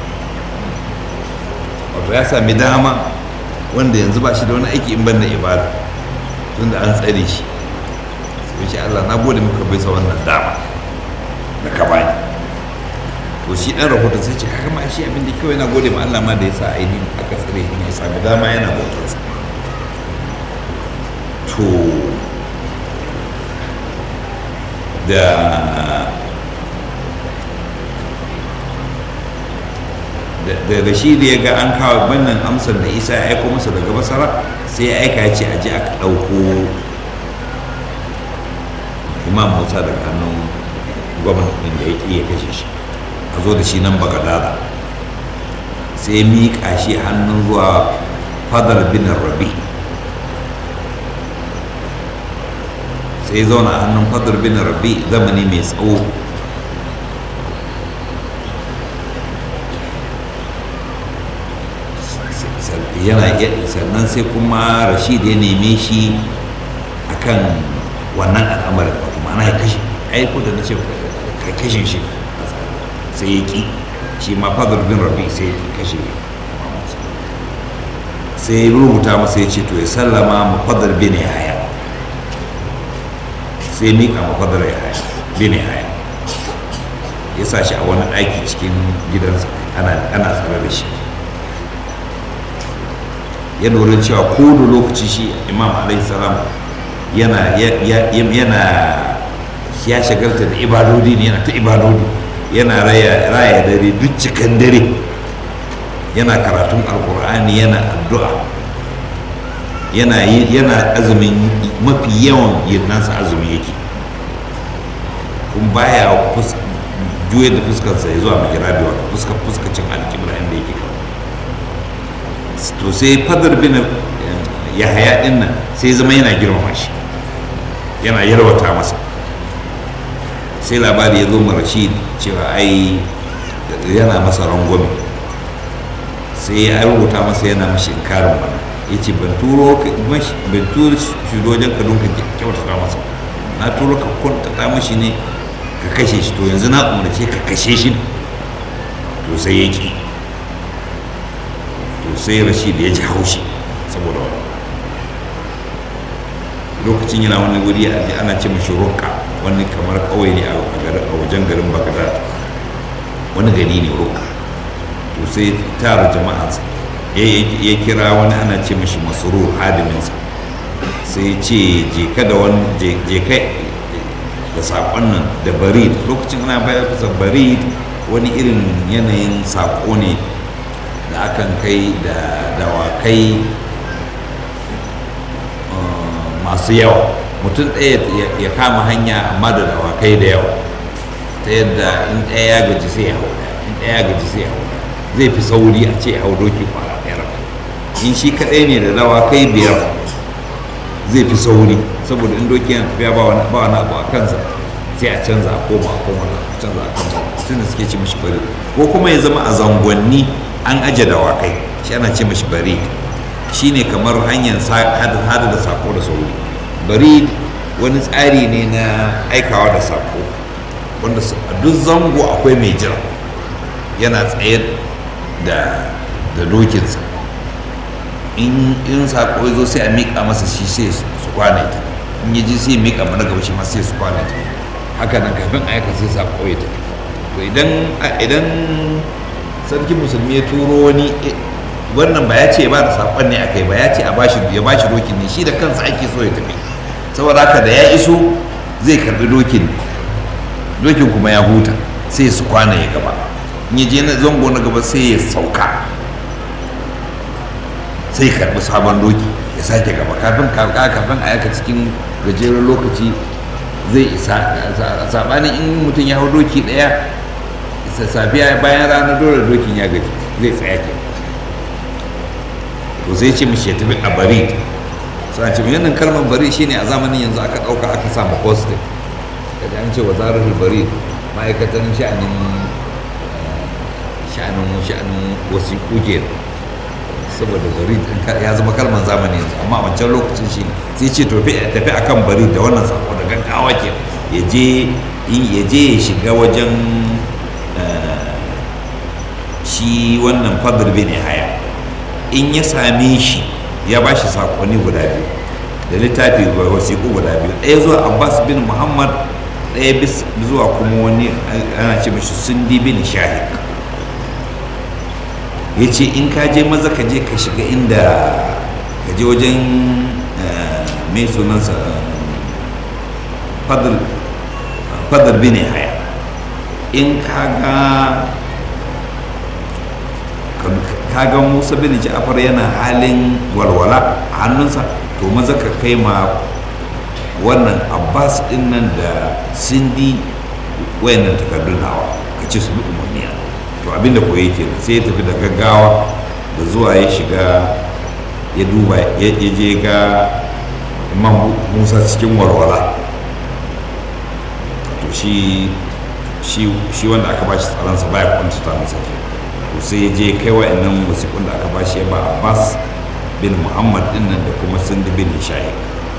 wato ya sami dama wanda yanzu ba shi da wani aiki in banda ibada tunda an tsare shi sai shi Allah na gode maka bai sa wannan dama da ka bani to shi dan rahoton sai ce kaga ma shi abin da kawai yana gode ma Allah ma da ya sa ainihin aka tsare shi ne ya sami dama yana bautarsa to da da rashidi ya ga an kawo bannan amsar da isa ya aiko masa daga basara sai ya aika ya ce a ji aka ɗauko imam musa daga hannun gwamnatin da ya ƙi ya kashe shi a zo da shi nan bagadada sai ya miƙa shi hannun zuwa fadar bin rabi sai ya zauna a hannun fadar bin rabi zamani mai tsawo yana sannan sai kuma rashid ya neme shi akan wannan al'amarin wato ma'ana ya kashe ai ko da na ce ka kashe shi sai ya ki shi ma fadar bin rabi sai ya kashe sai ya rubuta masa ya ce to ya sallama ma fadar bin haya sai mika ma fadar ya haya bin haya ya sa shi a wani ɗaki cikin gidansa ana tsare da shi ya lura cewa ko da lokaci shi imam alaihi salam yana yana ya shagalta da ibadodi ne yana ta ibadodi yana raya raya dare duk cikin dare yana karatun alkur'ani yana addu'a yana yana azumin mafi yawan yinansa azumi yake kun baya juya da fuskarsa ya zuwa mahirabi wato fuskar fuskacin alkibla inda yake kawo to sai fadar bin ya haya din nan sai zama yana girmama shi yana yarwata masa sai labari ya zo ma rashid cewa ai yana masa rangwame sai ya rubuta masa yana mashi inkarin wannan ya ce ban turo ban turo shi wajen ka don ka kyautata masa na turo ka kwantata mashi ne ka kashe shi to yanzu na umarce ka kashe shi to sai ya ki to sai rashid ya ji haushi saboda wani lokacin yana wani wuri a ji ana ce mashi rukka wani kamar ƙauye ne a garin- a wajen garin bagdad wani gari ne rukka to sai tara jama'ansa ya ya kira wani ana ce mashi masrur hadiminsa sai ya ce je ka da wani je je kai da saƙon nan da barid lokacin ana bayar da barid wani irin yanayin saƙo ne da akan kai da dawakai uh, masu yawa mutum ɗaya ya- ya kama hanya amma da dawakai da yawa ta yadda in ɗaya ya gaji sai ya hau ɗaya, in ɗaya ya gaji sai ya hau ɗaya. zai fi sauri a ce ya hau doki kwara ɗaya rak. in shi kaɗai ne da dawakai biyar zai fi sauri saboda in doki yana tafiya ba wani ba wani abu a kansa sai a canza a koma a koma a canza a koma sun da suke ce mishi bari ko kuma ya zama a zangonni an aje dawakai shi ana ce mishi bari shine kamar hanyar sa- hada hada da sako da sauri bari wani tsari ne na aikawa da sako wanda su- a duk zango akwai mai jira yana tsaye da da dokinsa in in sako ya zo sai a miƙa masa shi sai su su kwana ta in ya ji sai ya miƙa mana gaba shi ma sai su kwana ta haka nan kafin a yaka sai sako ya tafi to idan idan sarkin musulmi ya turo wani eh, wannan ba ya ce ba da sakon ne akai ba ya ce a bashi ya bashi dokin ne shi da kansa ake so ya tafi saboda haka da ya iso zai karbi dokin dokin kuma ya huta sai su kwana ya gaba in ya je na zango na gaba sai ya sauka sai ya karbi sabon doki ya sake gaba kafin kafin kafin a yaka cikin gajeren lokaci zai isa sabanin in mutum ya hau doki daya sa- safiya bayan ranar dole dokin ya gaji zai tsaya ke to sai ce mishi ya tafi a bari sai ce yannan kalmar bari shine a zamanin yanzu aka dauka aka samu posting kaji an ce wazarar bari ma'aikatan sha'anin eh, sha'anin sha'anin wasiƙu kenan saboda bari din ka- ya zama kalmar zamani yanzu amma a wancan lokacin shi ne sai ce tafi tafi akan bari da wannan sako da gaggawa ke ya je in- ya je ya shiga wajen eh, shi wannan fadl bin haya in ya same shi ya ba shi sakonni guda biyu da littafi ga wasiƙu guda biyu ɗaya zuwa abbas bin muhammad ɗaya bis- zuwa kuma wani ana ce mashi sundi bin shahik ya ce in ka je maza ka je ka shiga inda ka je wajen eh, mai sunansa fadl fadl bin haya in ka ga ka ga musa bin ja'far yana halin walwala a hannunsa to maza ka kai ma wannan abbas din nan da sindi wayannan takardun hawa ka ce su bi umarniya to abinda ko yake sai ya tafi da gaggawa da zuwa ya shiga ya duba ya ya je ga imam musa cikin walwala to shi shi shi wanda aka bashi tsaronsa baya kwantata masa ke to sai ya je kai wa'annan wasiƙun da aka bashi ya ba abbas bin muhammad din nan da kuma sindi bin shahid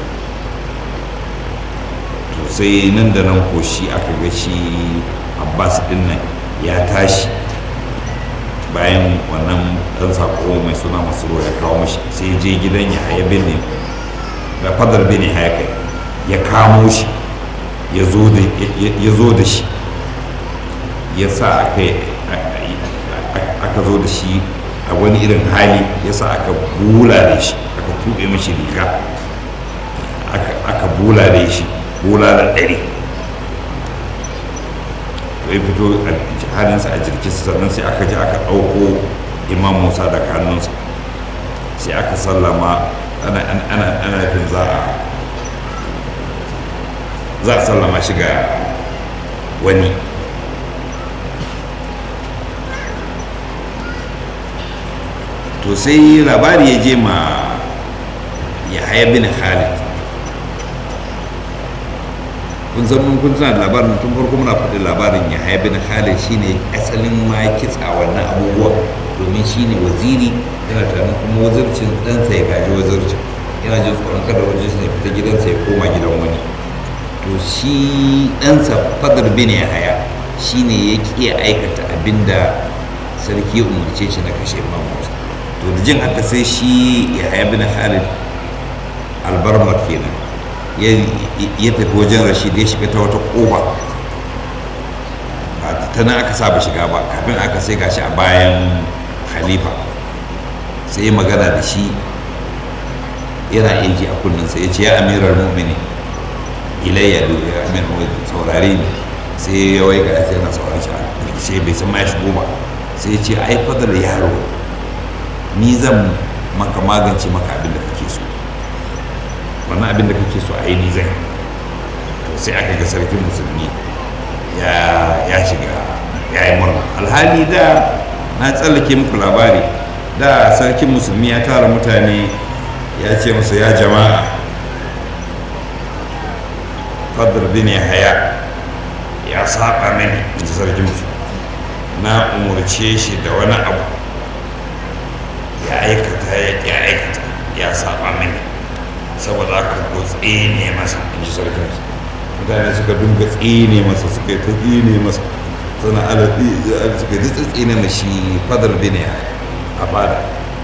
to sai nan da nan ko shi aka ga shi abbas din nan ya tashi bayan wannan dan sako mai suna masu ya kawo mashi sai ya je gidan ya haya bin ne da fadar bin haya kai ya kamo shi ya zo da ya- ya zo da shi ya sa aka aka zo da shi a wani irin hali ya sa aka bula da shi aka tuɓe mashi riga aka- aka bula da shi bula da ɗari ya fito a halinsa a jirginsa sannan sai aka ji aka ɗauko imam musa daga hannunsa sai aka sallama ana ana ana ana nufin za a za a sallama shi ga wani to sai labari ya je ma ya haya bin khalid kun san mun kun tuna da labarin tun farko muna faɗi labarin ya haya bin khalid shine asalin ma kitsa wannan abubuwa domin shine waziri yana tunanin kuma wazircin ɗansa ya gaji wazircin yana jin tsoron kada wazircin ya fita gidansa ya koma gidan wani to shi ɗansa fadar bin ya haya shine ya ƙi ya aikata abinda sarki ya umarce shi na kashe imam musa to da jin haka sai shi ya haya bin khalid albarmar kenan ya tafi wajen rashid ya shiga ta wata ƙofa ta nan aka saba shiga ba kafin aka sai gashi a bayan khalifa sai ya magana da shi yana aiki a kunnensa ya ce ya amirar mu'mini ilayya da ya amir saurare ne sai ya wai ga sai na saurare shi sai bai san ma ya shigo ba sai ya ce ai fadar yaro ni zan maka magance maka abin da kake so wannan abin da kake so a yi ni zan to sai aka ga sarkin musulmi ya shiga ya yi murna alhali da na tsallake muku labari da sarkin musulmi ya tara mutane ya ce musu ya jama'a fadar bin haya ya saba mini in ji sarkin musulmi na umarce shi da wani abu ya aikata ya ƙi aikata ya saba mini saboda aka ko tsine masa in ji sarkin mutane suka dunga tsine masa suka yi ta tsine masa suna alaɗi suka yi ta tsine na shi fadar bin a fada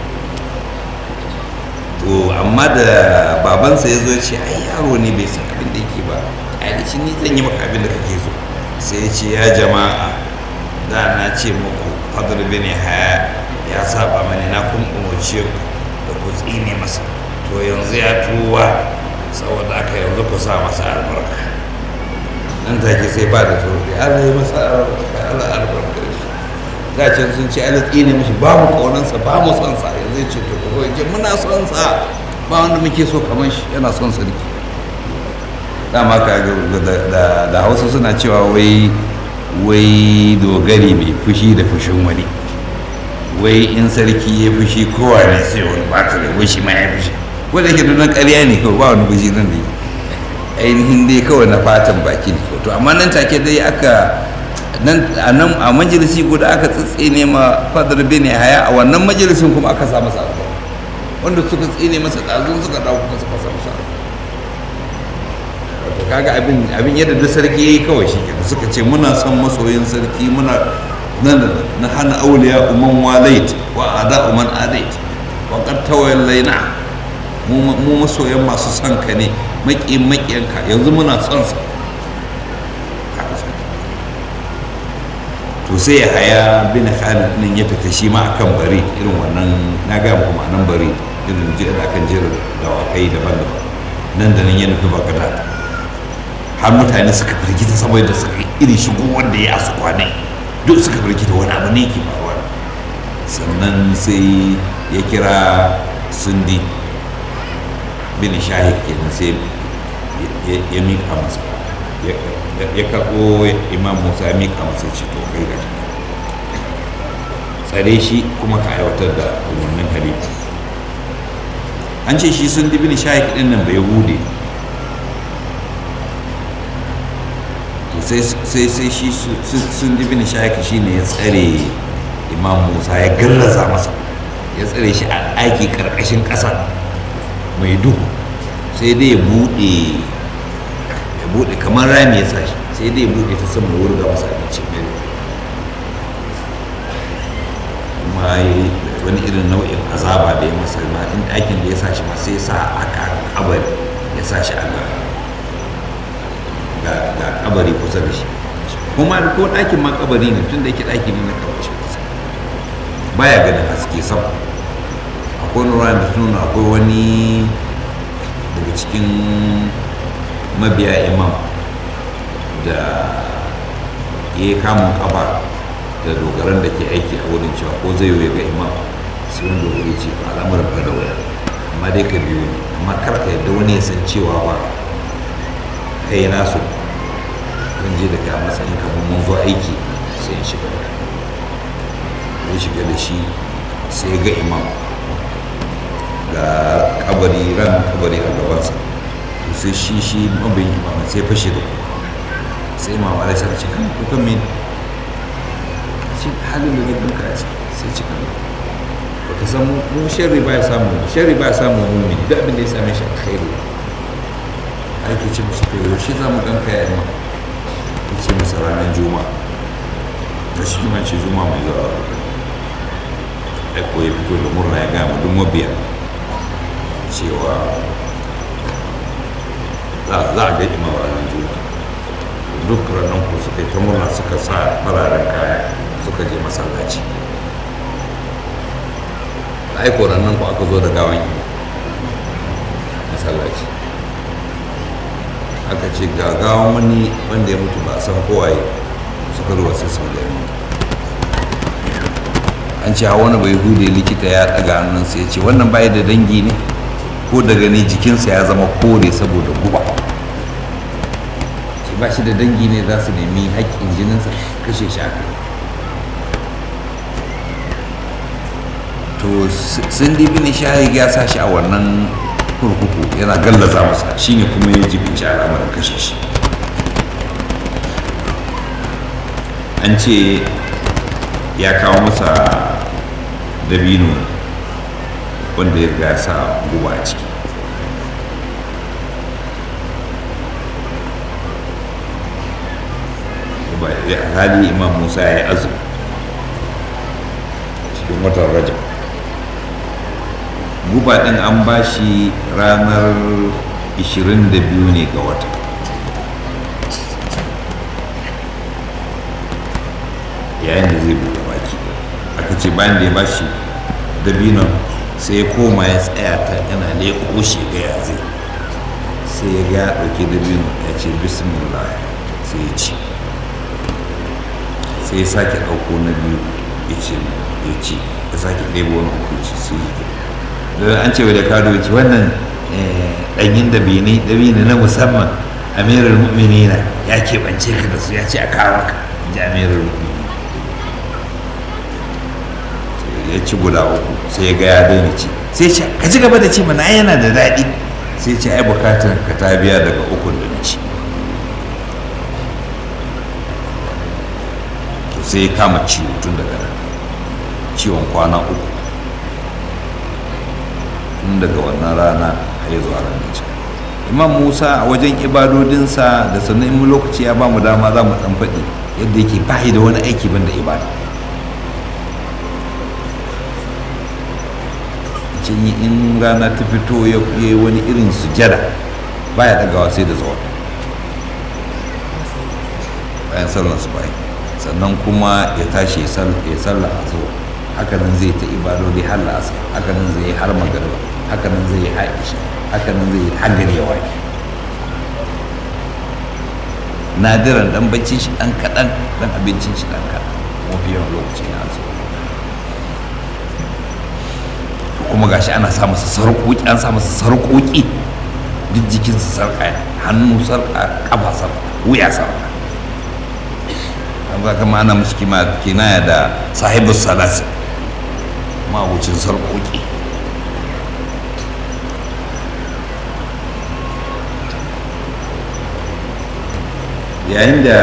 to amma da babansa ya zo ya ce ai yaro ne bai san abin da yake ba ai shi ni zan yi maka abin da kake so sai ya ce ya jama'a da na ce muku fadar bin haya ya saba mani na kun umarce ku da ku tsine masa to yanzu ya tuwa saboda aka yanzu ku sa masa albarka nan take sai ba da turbi Allah ya masa Allah albarka shi da can sun ce Allah tsine mishi ba mu kaunansa ba mu son sa yanzu ya ce to ku ce muna son sa ba wanda muke so kamar shi yana son sa ne dama ka da da Hausa suna cewa wai wai dogari mai fushi da fushin wani wai in sarki ya fushi kowa ne sai wani bata da wai shi ma ya fushi wanda yake nuna ƙarya ne kawai ba wani fushi nan da ainihin dai kawai na fatan baki ne to amma nan take dai aka nan a nan a majalisi guda aka tsitsine ma fadar bin haya a wannan majalisin kuma aka sa masa albarka wanda suka tsine masa ɗazun suka dawo kuma suka sa masa wato kaga abin abin yadda da sarki yayi kawai shi kenan suka ce muna son masoyin sarki muna nan na hana auliya umman walait wa ada umman adait wa qad tawallaina mu masoyan masu son ka ne maƙiyin maƙiyanka yanzu muna son sa to sai ya haya bin khalid nan ya fita shi ma akan bari irin wannan na ga muku ma'anan bari irin jira akan jira dawakai daban-daban nan da nan ya nufi bagdad har mutane suka firgita saboda suka irin shigo wanda ya asu kwanai duk suka firgita wani abu ne ke faruwa sannan sai ya kira sundi bin shahid kenan sai ya miƙa masa ya karɓo imam musa ya miƙa masa ce to kai gashi tsare shi kuma ka aiwatar da umarnin halitta an ce shi sun bin shahid ɗin nan bai hude sai sai shi sun bin shahid shi ne ya tsare imam musa ya gallaza masa ya tsare shi a aiki ƙarƙashin ƙasa mai duhu sai dai ya buɗe ya buɗe kamar rami ya sa shi sai dai ya buɗe ta sama da wurga masa abinci mai kuma wani irin nau'in azaba da ya masa ma in ɗakin da ya sa shi ma sai ya sa aka kabari ya sa shi a ga ga kabari kusa da shi kuma ko ɗakin ma kabari ne tun da yake ɗaki ne na kabari kusa baya ganin haske sama akwai nuna da nuna akwai wani daga cikin mabiya imam da ya yi kamun kafa da dogaran da ke aiki a wurin cewa ko zai yi ga imam sai wani dogari ce ba al'amuran ba da waya amma dai ka biyo ne amma kar ka yadda wani ya san cewa ba kai nasu zan je da kai a matsayin kamar mun zo aiki sai in shiga da ya shiga da shi sai ga imam ga kabari ran kabari a gabansa to sai shi shi mabin imam sai fashe da kuka sai imam alai sai ce kan kukan min shi halin da ne duka ce sai ce kan ba ka san mu sharri ba ya samu sharri ba ya samu mumini duk abin da ya same shi alkhairu ake ce musu to yaushe za mu ganka ya imam ya ce masa ranar juma'a da shi ma ce juma'a mai zuwa aiko ya fito da murna ya gama duk mabiya cewa za za a ga imam ranar juma'a duk ranar ku suka yi ta murna suka sa fararen kaya suka je masallaci da aiko ranar ku aka zo da gawan imam masallaci aka ce ga gawan wani wanda ya mutu ba a san kowaye suka ruwa sai sun ga mutu an ce hawa wani bai hude likita ya ɗaga hannunsa ya ce wannan bai da dangi ne ko da gani jikinsa ya zama kore saboda guba ce ba shi da dangi ne za su nemi haƙƙin jininsa kashe shi aka to sun dibi ne shahid ya sa shi a wannan kurkuku yana gallaza masa shine kuma ya jibinci al'amarin kashe shi an ce ya kawo masa dabino wanda ya riga sa guba a ciki hali imam musa ya yi azumi cikin watan rajab guba ɗin an ba shi ranar 22 ne ga wata yayin da zai buɗe baki aka ce bayan da ya ba shi dabinon sai ya koma ya tsaya ta yana leƙo shi ga ya zai sai ya ga ya ɗauki dabinon ya ce bismillah sai ya ci sai ya sake ɗauko na biyu ya ce ya ci ya sake ɗebo wani uku ci sai ya don an ce da kado ya ce wannan ɗanyin dabini dabini na musamman amirul mu'minina ya keɓance ka da su ya ce a kawo ka ji amirul mu'minina ya ci guda uku sai ya ga ya daina ci sai ce ka ci gaba da ci mana yana da daɗi sai ce ai bukatar ka ta biya daga ukun da na ci to sai ya kama ciwo tun daga nan ciwon kwana uku tun daga wannan rana a yi zuwa ranar ci imam musa a wajen ibadodinsa da sannan in lokaci ya ba mu dama za mu ɗan faɗi yadda yake bayi da wani aiki banda ibada cinye in rana ta fito ya yi wani irin sujada baya dagawa sai da zuwa bayan sallar su bayan sannan kuma ya tashi ya sallar a zuwa hakanan zai ta ibadodi har la'asa hakanan zai yi har magariba hakanan zai yi haisha hakanan zai yi har gari ya waye nadiran dan baccin shi dan kaɗan dan abincin shi dan kaɗan mafi yawan lokaci na zuwa kuma gashi ana sa masa sarƙoƙi an sa masa sarƙoƙi duk jikinsa sarƙa ne hannu sarƙa ƙafa sarƙa wuya sarƙa an za kama ana musu kima kinaya da sahibu salasi mabucin sarƙoƙi yayin da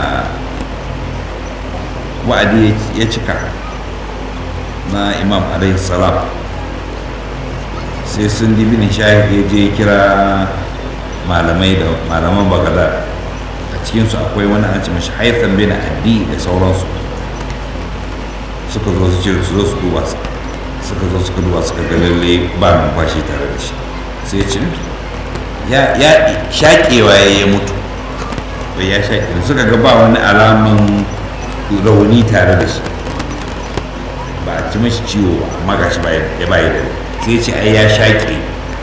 wa'adi ya cika na imam alaihi salam sai sun dibi nishayar ya je kira malamai da malaman bagadar a cikinsu akwai wani an ce mashi haifan bin addi da sauransu suka zo su ce su zo su duba su suka zo suka duba suka ga lalle ba numfashi tare da shi sai ya ce ya shaƙewa ya yi mutu bai ya shaƙe suka ga ba wani alaman rauni tare da shi ba a ci mashi ciwo ba amma gashi ya bayi da sai ce ai ya shaƙe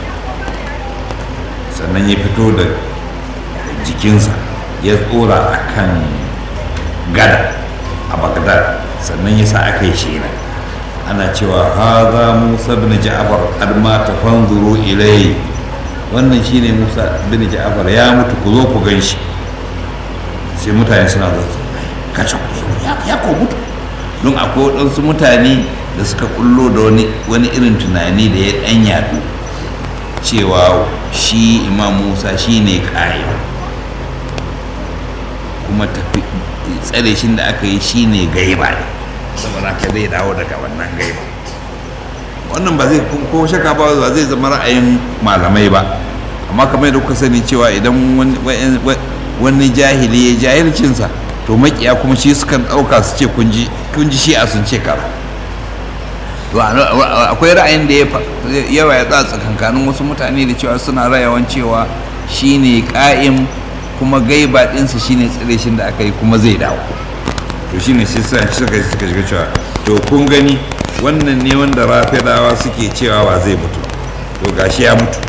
sannan ya fito da jikinsa ya tsora a kan gada a bagdad sannan ya sa aka yi shela ana cewa haza musa bin ja'far qad mata fanzuru ilai wannan shine musa bin ja'far ya mutu ku zo ku gan shi sai mutane suna zo kace ya ko mutu don akwai waɗansu mutane da suka kullo da wani irin tunani da ya ɗan yaɗu cewa shi imam musa shi ne ƙayyar kuma tsare shi da aka yi shi ne gaiba ne saboda ka zai dawo daga wannan gaiba wannan ba zai ko shaka ba ba zai zama ra'ayin malamai ba amma kamar yadda kuka sani cewa idan wani jahili ya jahilcinsa to makiya kuma shi sukan ɗauka su ce kun ji shi a sun ce kara to akwai ra'ayin da yawa ya tsatsa kankanin wasu mutane da cewa suna rayawan cewa shine ƙa'im kuma gaiba ɗinsa shine tsire shi da aka yi kuma zai dawo to shine shi sa suka suka shiga cewa to kun gani wannan ne wanda rafidawa suke cewa ba zai mutu to gashi ya mutu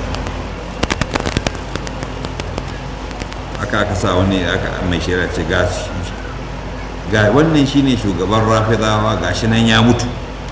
aka aka sa wani aka mai shari'a ce ga ga wannan shine shugaban rafidawa gashi nan ya mutu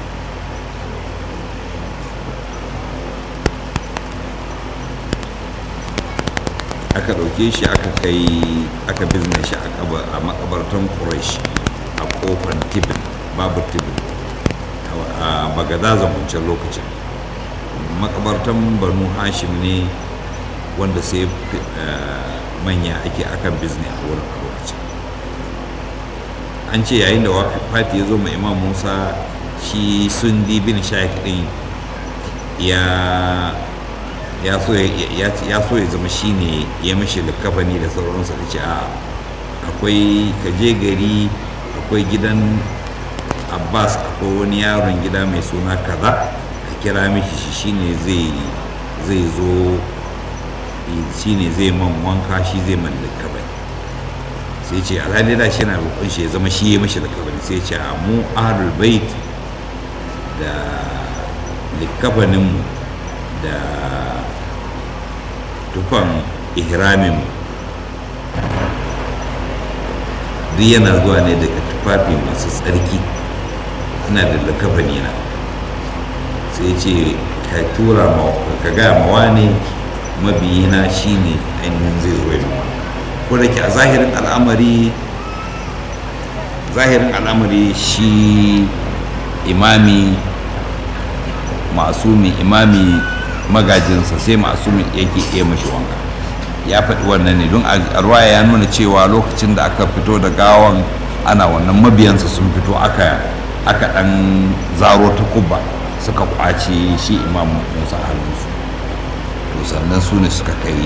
aka ɗauke shi aka kai aka bizne shi a makabartan quraish a kofar tibin babu tibin a bagadaza wancan lokacin makabartan banu hashim ne wanda sai manya ake akan bizne a wurin a lokacin an ce yayin da fati ya zo ma imam musa shi sundi bin shaik din ya ya so ya zama shi ne ya mashi likafani da sauransa da ce a akwai kaje gari akwai gidan abbas akwai wani yaron gida mai suna kaza ka kira mishi shi shine zai zai zo shine zai man wanka shi zai man likafani sai ce alhali da shi na roƙon shi ya zama shi ya mashi likafani sai ce a mu ahlul bait da likafaninmu da tufan ihramin duk yana zuwa ne daga tufafi masu tsarki ina da lakabani na sai ce ka tura ka gaya mawa ne mabiyina shine ainihin zai zo yi ko da ke a zahirin al'amari zahirin al'amari shi imami masumi imami magajinsa sai masumin yake iya mashi wanka ya faɗi wannan ne don a ruwaya ya nuna cewa lokacin da aka fito da gawan ana wannan mabiyansa sun fito aka aka ɗan zaro ta kubba suka kwace shi imam musa hannunsu to sannan su ne suka kai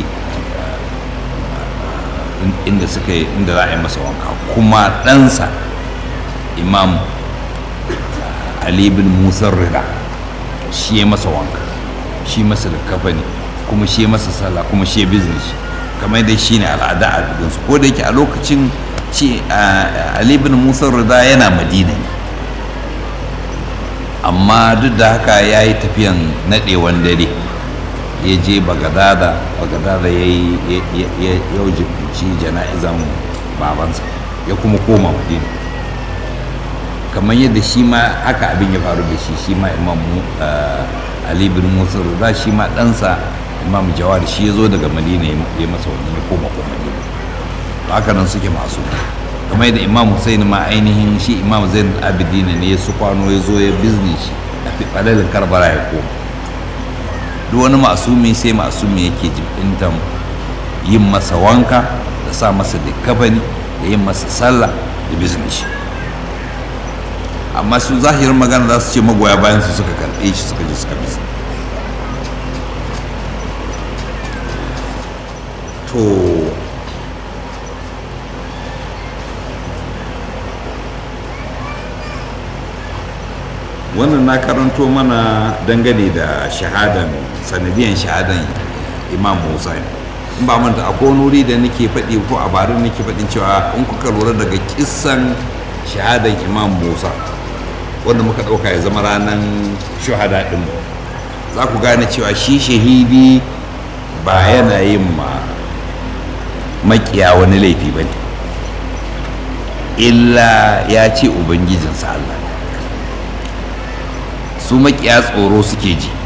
inda suka yi inda za a yi masa wanka kuma ɗansa imam ali bin musa rida shi ya masa wanka shi masa kafa ne kuma shi masa sallah kuma shi business kamar dai shi ne al'ada a gidansu ko da yake a lokacin shi ali bin musa rida yana madina ne amma duk da haka ya yi tafiyan naɗewan dare ya je bagadada bagadada ya yi yau jibinci jana'izan babansa ya kuma koma madina kamar yadda shi ma haka abin ya faru da shi shi ma imam ali bin musa rida shi ma ɗansa imam jawar shi ya zo daga madina ya masa wani ya koma ko madina haka nan suke masu kamar yadda imam hussein ma ainihin shi imam zain abidina ne ya su kwano ya zo ya bizni shi a falalin karbala ya koma duk wani masumi sai masumi yake jibintan yin masa wanka da sa masa likafani da yin masa sallah da bizni shi amma su zahirin magana za su ce magoya bayan su suka karɓe shi suka je suka bizni to wannan na karanto mana dangane da shahadan sanadiyan shahadan imam musa in ba manta akwai wani wuri da nake faɗi ko a barin nake faɗin cewa in kuka lura daga kissan shahadan imam musa wanda muka ɗauka ya zama ranar shahada ɗin za ku gane cewa shi shahidi ba yana yin ma makiya wani laifi ba ne illa ya ce ubangijinsa Allah su makiya tsoro suke ji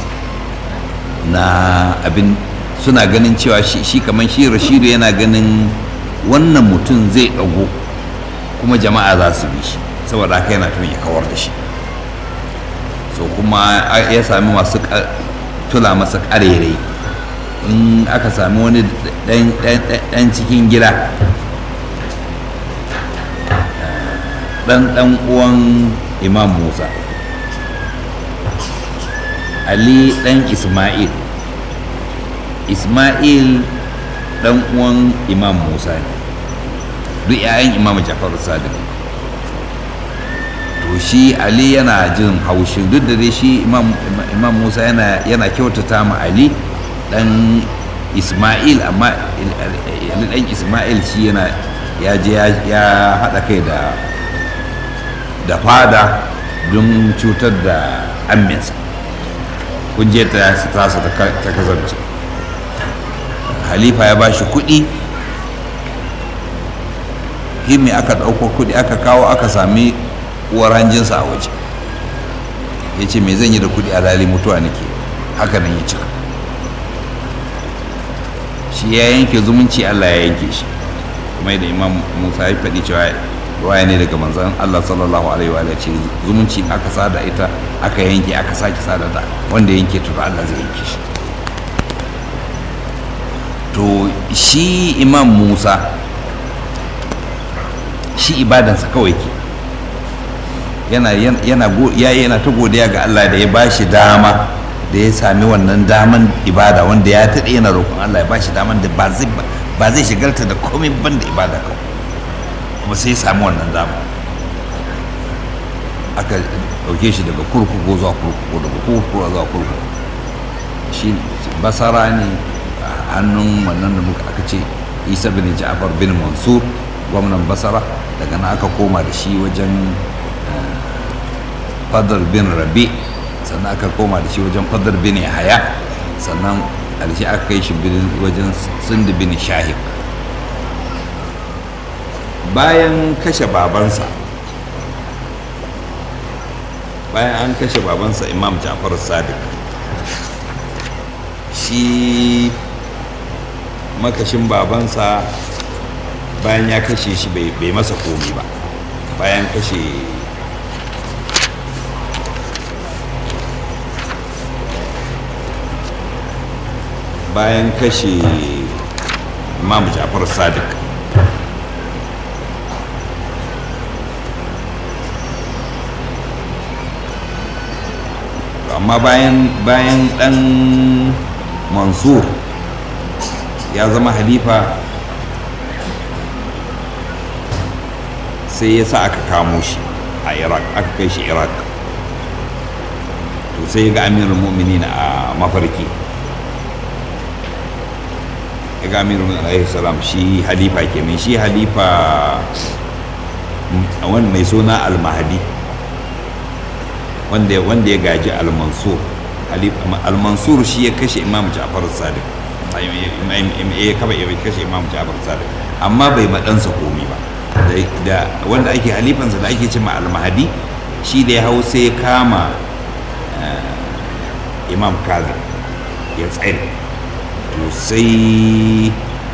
na abin suna ganin cewa shi kamar shi rashidu yana ganin wannan mutum zai ɗago kuma jama'a za su bi shi saboda haka yana tun ya kawar da shi so kuma ya sami masu tula masa ƙarerai in aka sami wani ɗan cikin gida ɗan ɗan uwan imam musa ali ɗan ismail ismail ɗan uwan imam musa ne duk 'ya'yan imam jafar sadiq to shi ali yana jin haushi duk da dai shi imam musa yana kyautata ma ali ɗan isma'il amma ɗan isma'il shi yana ya je ya haɗa kai da da fada don cutar da amminsa kun je ta tasa ta kasance halifa ya ba shi kuɗi himmi aka ɗauko kuɗi aka kawo aka sami uwar hanjinsa a waje ya ce me zan yi da kuɗi a lali mutuwa nake haka nan ya cika shi ya yanke zumunci allah ya yanke shi kuma yadda imam musa ya faɗi cewa ruwaya ne daga manzan allah sallallahu alaihi wa ce zumunci aka sada ita aka yanke aka sake sada ta wanda yanke tura allah zai yanke shi to shi imam musa shi ibadansa kawai ke yana yana yana ta godiya ga Allah da ya bashi dama da ya sami wannan daman ibada wanda ya taɗe yana roƙon Allah ya bashi daman da ba zai ba zai shigarta da komai ban da ibada kawai kuma sai ya sami wannan dama aka ɗauke shi daga kurkuku zuwa kurkuku daga kurkuku zuwa kurkuku shi basara ne a hannun wannan da muka aka ce isa bin ja'far bin mansur gwamnan basara daga nan aka koma da shi wajen fadar bin rabi sannan aka koma da shi wajen fadar bin haya sannan ƙarshe aka kai shi wajen sindi bin shahik bayan kashe babansa bayan an kashe babansa imam ja'far sadiq shi makashin babansa bayan ya kashe shi bai masa komi ba bayan kashe bayan kashe imam ja'far sadiq amma bayan bayan dan mansur ya zama halifa sai ya sa aka kamo shi a iraq aka kai shi iraq to sai ya ga amirul mu'minin a mafarki ya ga amirul mu'minin alaihi salam shi halifa kenan shi halifa wani mai suna al-mahdi wanda wanda ya gaji al-mansur al-mansur shi ya kashe imam ja'far sadiq ya kaba ya kashe imam ja'far sadiq amma bai maɗansa komi ba da wanda ake halifansa da ake cima al-mahdi shi da ya hau sai ya kama imam kazi ya tsare to sai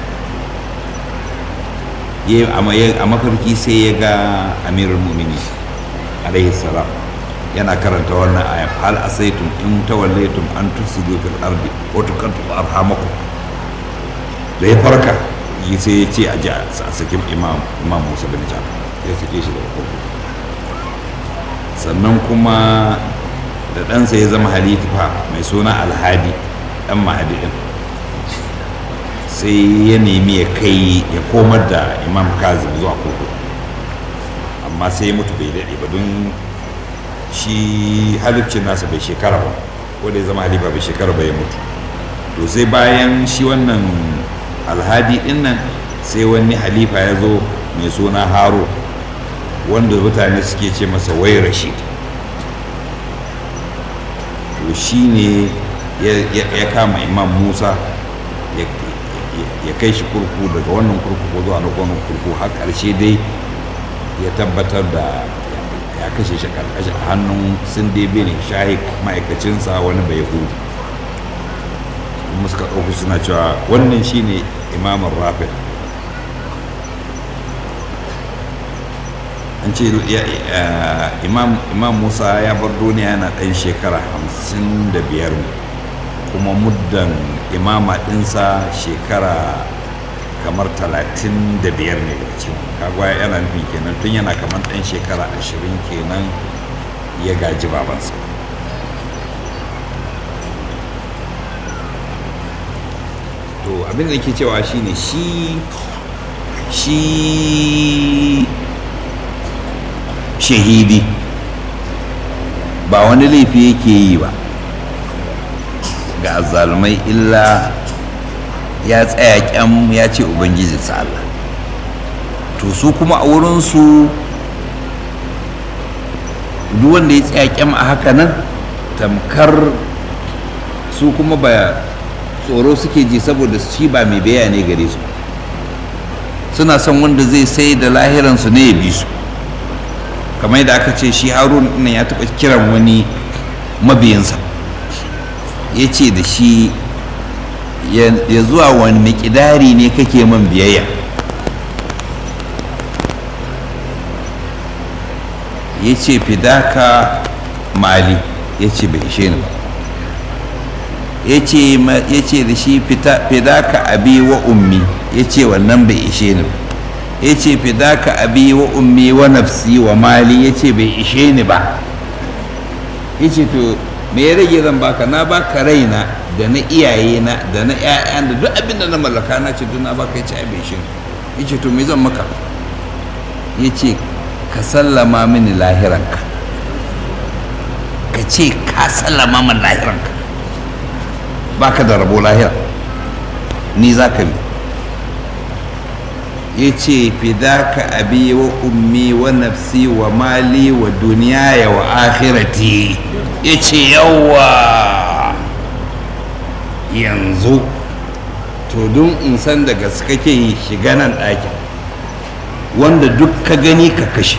a mafarki sai ya ga amirul mumini alaihi salam yana karanta wannan aya hal asaitum in tawallaytum an tufsidu fil ardi wa tuqattu arhamakum da ya farka yi sai ya ce a ji a sakin imam imam Musa bin Jafar ya sake shi daga kurkuku sannan kuma da ɗansa ya zama halifa mai suna alhadi ɗan mahadi ɗin sai ya nemi ya kai ya komar da imam kazim zuwa kurkuku amma sai ya mutu bai daɗe ba don shi halifcin nasa bai shekara ba ko da ya zama halifa bai shekara ba ya mutu to sai bayan shi wannan alhadi din nan sai wani halifa ya zo mai suna haro wanda mutane suke ce masa wai rashid to shi ne ya kama imam musa ya kai shi kurku daga wannan kurkuku zuwa na wannan kurku har ƙarshe dai ya tabbatar da ya kashe shi karkashin hannun sinde bin shahik ma'aikacinsa wani bai hudu kuma suka ɗauku suna cewa wannan shine imamun rafi an ce imam musa ya bar duniya yana ɗan shekara hamsin da biyar kuma muddan imama ɗinsa shekara kamar talatin da biyar ne daga cikin kagwa yana nufin kenan tun yana kamar ɗan shekara ashirin kenan ya gaji babansa to abin da ke cewa shine shi shi shahidi ba wani laifi yake yi ba ga azzalumai illa ya tsaya kyam ya ce ubangijinsa Allah to su kuma a wurinsu duk wanda ya tsaya kyam a haka nan tamkar su kuma ba tsoro suke ji saboda shi ba mai baya ne gare su suna son wanda zai sai da lahiransu ne ya bi su kamar yadda aka ce shi harun nan ya taɓa kiran wani mabiyansa ya ce da shi ya zuwa wani ƙidari ne kake man biyayya ya ce fidaka mali ya ce bai ishe ni ba ya ce da shi fidaka abi wa ummi ya ce wannan bai ishe ni ba ya ce fidaka abi wa ummi wa nafsi wa mali ya ce bai ishe ni ba ya ce to me ya rage zan baka na baka raina da na iyayena da na 'ya'yan da duk abin da na mallaka na ce duk na baka ya ce ai bai ishe ni ya ce to me zan maka ya ce ka sallama mini lahiranka ka ce ka sallama min lahiranka baka da rabo lahira ni za ka bi ya ce fidaka abi wa ummi wa nafsi wa mali wa duniya wa akhirati ya ce yawa yanzu to don in san da gaske ke shiga nan ɗakin wanda duk ka gani ka kashe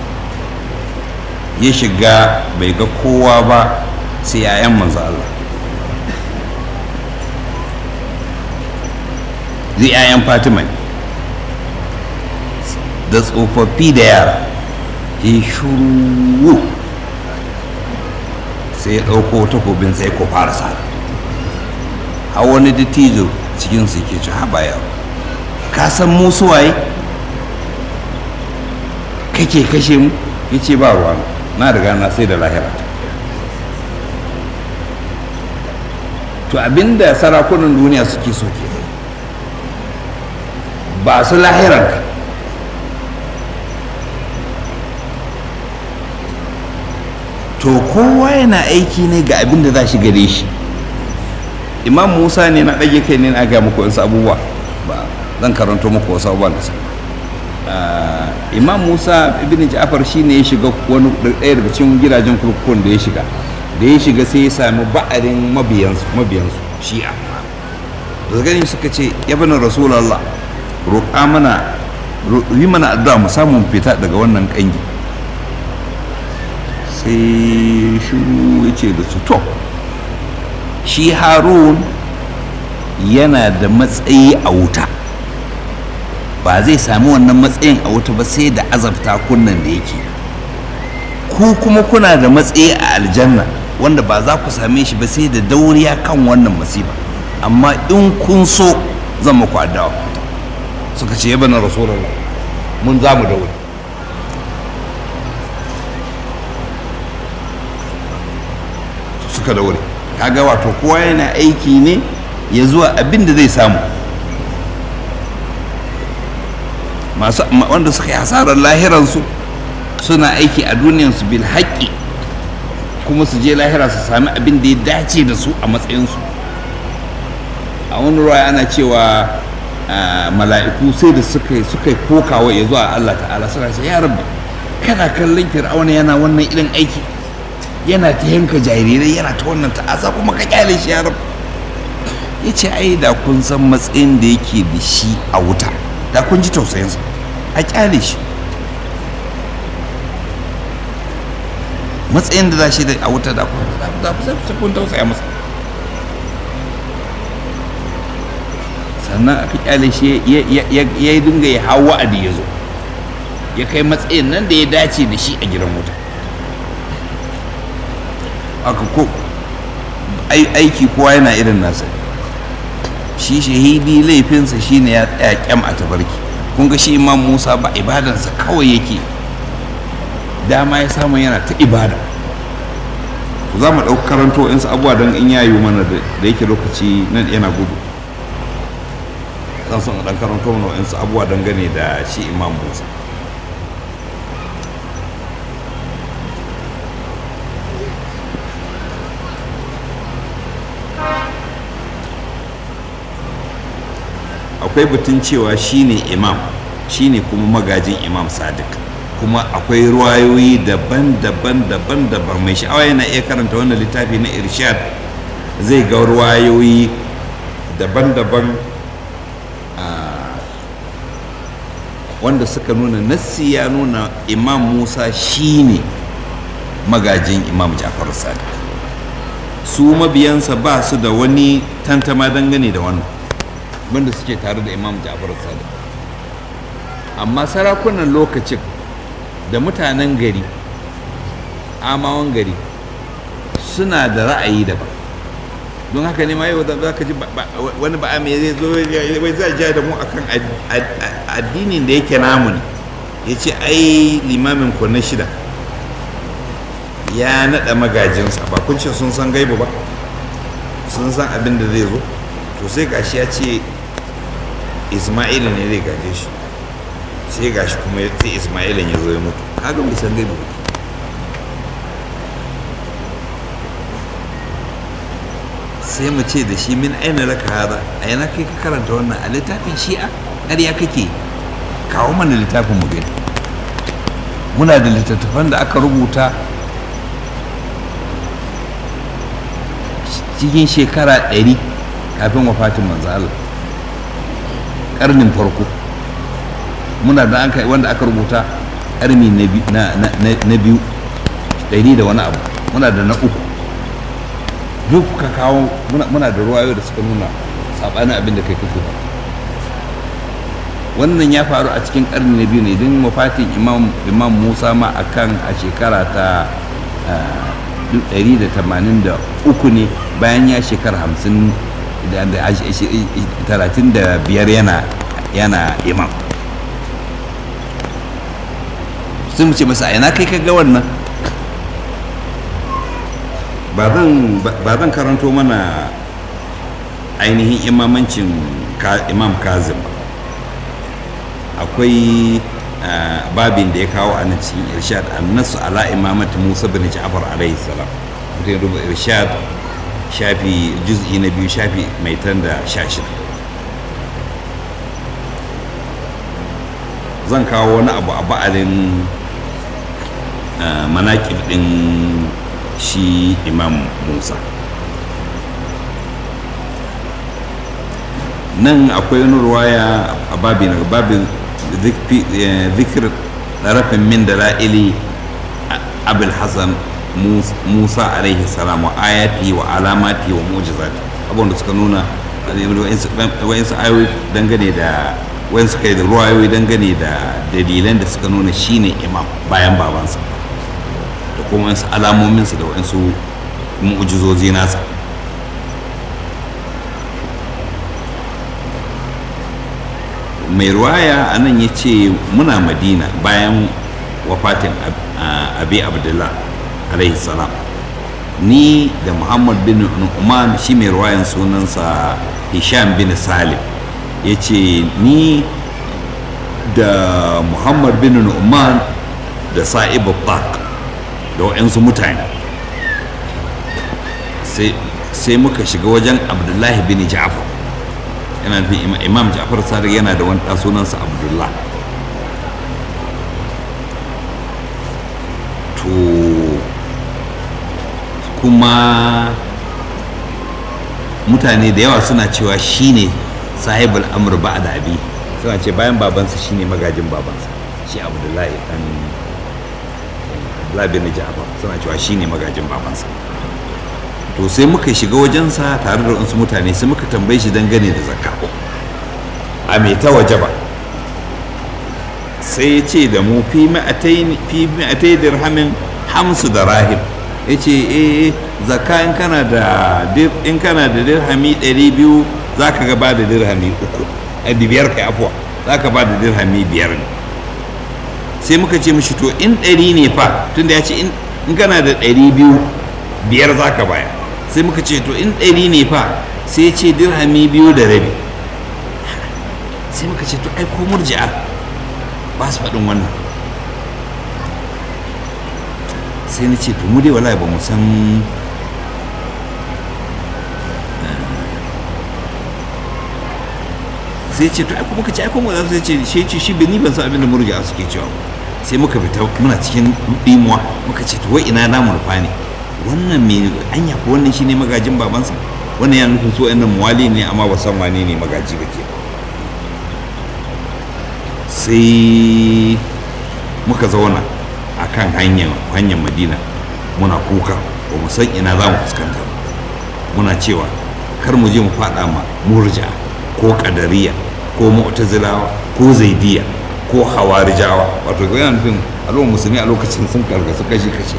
ya shiga bai ga kowa ba sai 'ya'yan manzo Allah zai 'ya'yan fatima ne da tsofaffi da yara ya shuru sai ya ɗauko takobin sai ko fara sa a wani dattijo cikinsu ke ci haɓa yaro ka san musu waye kake kashe mu ya ce ba ruwa na riga na sai da lahira to abinda sarakunan duniya suke so ke ba su lahiranka to kowa yana aiki ne ga abin da za shi gare shi imam musa ne na ɗage kai ne na ga muku wasu abubuwa ba zan karanto muku wasu abubuwa da sa imam musa ibn ja'far shi ne ya shiga wani ɗaya daga cikin gidajen kurkukun da ya shiga da ya shiga sai ya sami ba'arin mabiyansu mabiyansu shi'a da gani suka ce ya bani rasulallah roƙa mana yi mana addu'a mu samu fita daga wannan ƙangi sai shiru ya ce da su to shi harun yana da matsayi a wuta ba zai sami wannan matsayin a wuta ba sai da azabta kunnan da yake ku kuma kuna da matsayi a aljanna wanda ba za ku same shi ba sai da dauriya kan wannan masifa amma in kun so zan muku addawa suka ce yaba na rasulullah mun za mu daure suka daure kaga wato kowa yana aiki ne ya zuwa abin da zai samu masu wanda suka yi hasarar lahiransu suna aiki a duniyansu bil haƙƙi kuma su je lahira su sami abin da ya dace da su a matsayinsu a wani ruwa ana cewa mala'iku sai da suka suka kokawa ya zuwa Allah ta'ala suna ce ya rabbi kana kallon fir'auna yana wannan irin aiki yana ta yanka jarirai yana ta wannan ta'asa kuma ka kyale shi ya rabbi ya ce ai da kun san matsayin da yake da shi a wuta da kun ji tausayinsa a kyale shi matsayin da za shi da a wuta da kun tausaya masa sannan aka kyale shi ya yi dinga ya hau wa'adi ya zo ya kai matsayin nan da ya dace da shi a gidan wuta aka ko aiki kowa yana irin nasa shi shahidi laifinsa shine ya tsaya kyam a tabarki kun ga shi imam musa ba ibadansa kawai yake dama ya samu yana ta ibada za mu ɗauki karanto in abubuwa don in yayo mana da yake lokaci nan yana gudu zan son ɗan karanto mana in abubuwa dangane da shi imam musa akwai batun cewa shine imam shine kuma magajin imam sadiq kuma akwai ruwayoyi daban-daban daban-daban mai sha'awa yana iya karanta wannan littafi na irshad zai ga ruwayoyi daban-daban ah, wanda suka nuna nassi ya nuna imam musa shine magajin imam jafar sadiq su mabiyansa ba su da wani tantama dangane da wannan wanda suke tare da imam jafar sadiq amma sarakunan lokacin da mutanen gari amawan gari suna da ra'ayi daban don haka ne ma yau za ka ji ba- ba- wani ba mai zai zo ya- wai zai ja da mu akan ad- ad- addinin da yake namu ne ya ce ai limamin ku na shida ya naɗa magajinsa ba kun ce sun san gaibu ba sun san abin da zai zo to sai gashi ya ce isma'ila ne zai gaje shi sai gashi kuma ya- sai isma'ilin ya zo ya mutu kaga bai san gaibu ba sai mu ce da shi min aina laka hada a yana kai ka karanta wannan a littafin shi'a ƙarya kake kawo mana littafin mu gani muna da littattafan da aka rubuta cikin shekara ɗari kafin wafatin manzo Allah ƙarnin farko muna da aka wanda aka rubuta ƙarni na bi- na- na- na- na biyu ɗari da wani abu muna da na uku duk ka kawo muna, muna da ruwayo da suka nuna saɓanin abin da kai kake ba wannan ya faru a cikin ƙarni na biyu ne don wafatin imam, imam musa ma akan a shekara ta ah, 183 ne bayan ya shekara 50 da da ash- ash- 35 yana yana imam sun mu ce masa a ina kai ka ga wannan ba zan ba zan karanto mana ainihin imamancin ka- imam kazim ba akwai ah, babin da ya kawo a nan cikin irshad annasu ala imamati musa bin ja'far alaihi salam mutum ya duba irshad shafi juz'i na biyu shafi mai tan da sha shida zan kawo wani abu a ba'alin ah, manaƙib ɗin shi imam musa nan akwai wani ruwaya a babi na babin zikir rafin min da la'ili abul hassan musa alaihi salam wa ayati wa alamati wa mujizati abubuwan da suka nuna wa'insu ayoyi dangane da wa'insu kai da ruwayoyi dangane da dalilan da suka nuna shine imam bayan babansa da kuma wasu alamominsa da wasu mu'ujizozi nasa mai ruwaya a nan ya ce muna madina bayan wafatin Ab- a- abi abdullah alaihi salam ni da muhammad bin nu'man shi mai ruwayan sunansa hisham bin salim ya ce ni da muhammad bin nu'man da sa'ib bak da waɗansu mutane sai- sai muka shiga wajen abdullahi bin ja'far yana nufin ima- imam ja'far sadiq yana da wani ɗan sunansa abdullah to kuma mutane da yawa suna cewa shine sahibul amr ba da abi suna ce bayan babansa shine magajin babansa shi abdullahi dan abdullahi bin ja'far suna cewa shine magajin babansa to sai muka shiga wajensa tare da wasu mutane sai muka tambaye shi dangane da zakka a mai ta waje ba sai ya ce da mu fi ma'atai dirhamin hamsu da rahim ya ce eh zakka in kana da dir- in kana da dirhami 200 za ka gaba da dirhami uku a biyar kai afuwa za ka ba da dirhami biyar ne sai muka ce mishi to in ɗari ne fa tunda ya ce in in kana da ɗari biyu biyar za ka baya sai muka ce to in ɗari ne fa sai ya ce dirhami biyu da rabi sai muka ce to ai ko murji'a ba su faɗin wannan sai na ce to mu dai wallahi ba mu san sai ce to ai kuma kace ai kuma za su ce shi ce shi bani ban san abin da murja suke cewa sai muka fita muna cikin dimuwa muka ce to wai ina namu rufa ne wannan me anya ko wannan shine magajin babansa wannan ya nufin so ɗan muwali ne amma ba san wane ne magaji ba ke sai muka zauna a kan hanyar hanyar madina muna kuka ba mu san ina za mu fuskanta ba muna cewa kar mu je mu faɗa ma murja ko kadariya ko mu'tazilawa ko zaidiya ko hawarijawa wato ga yana nufin al'ummar musulmi a lokacin sun karkasu kashi kashi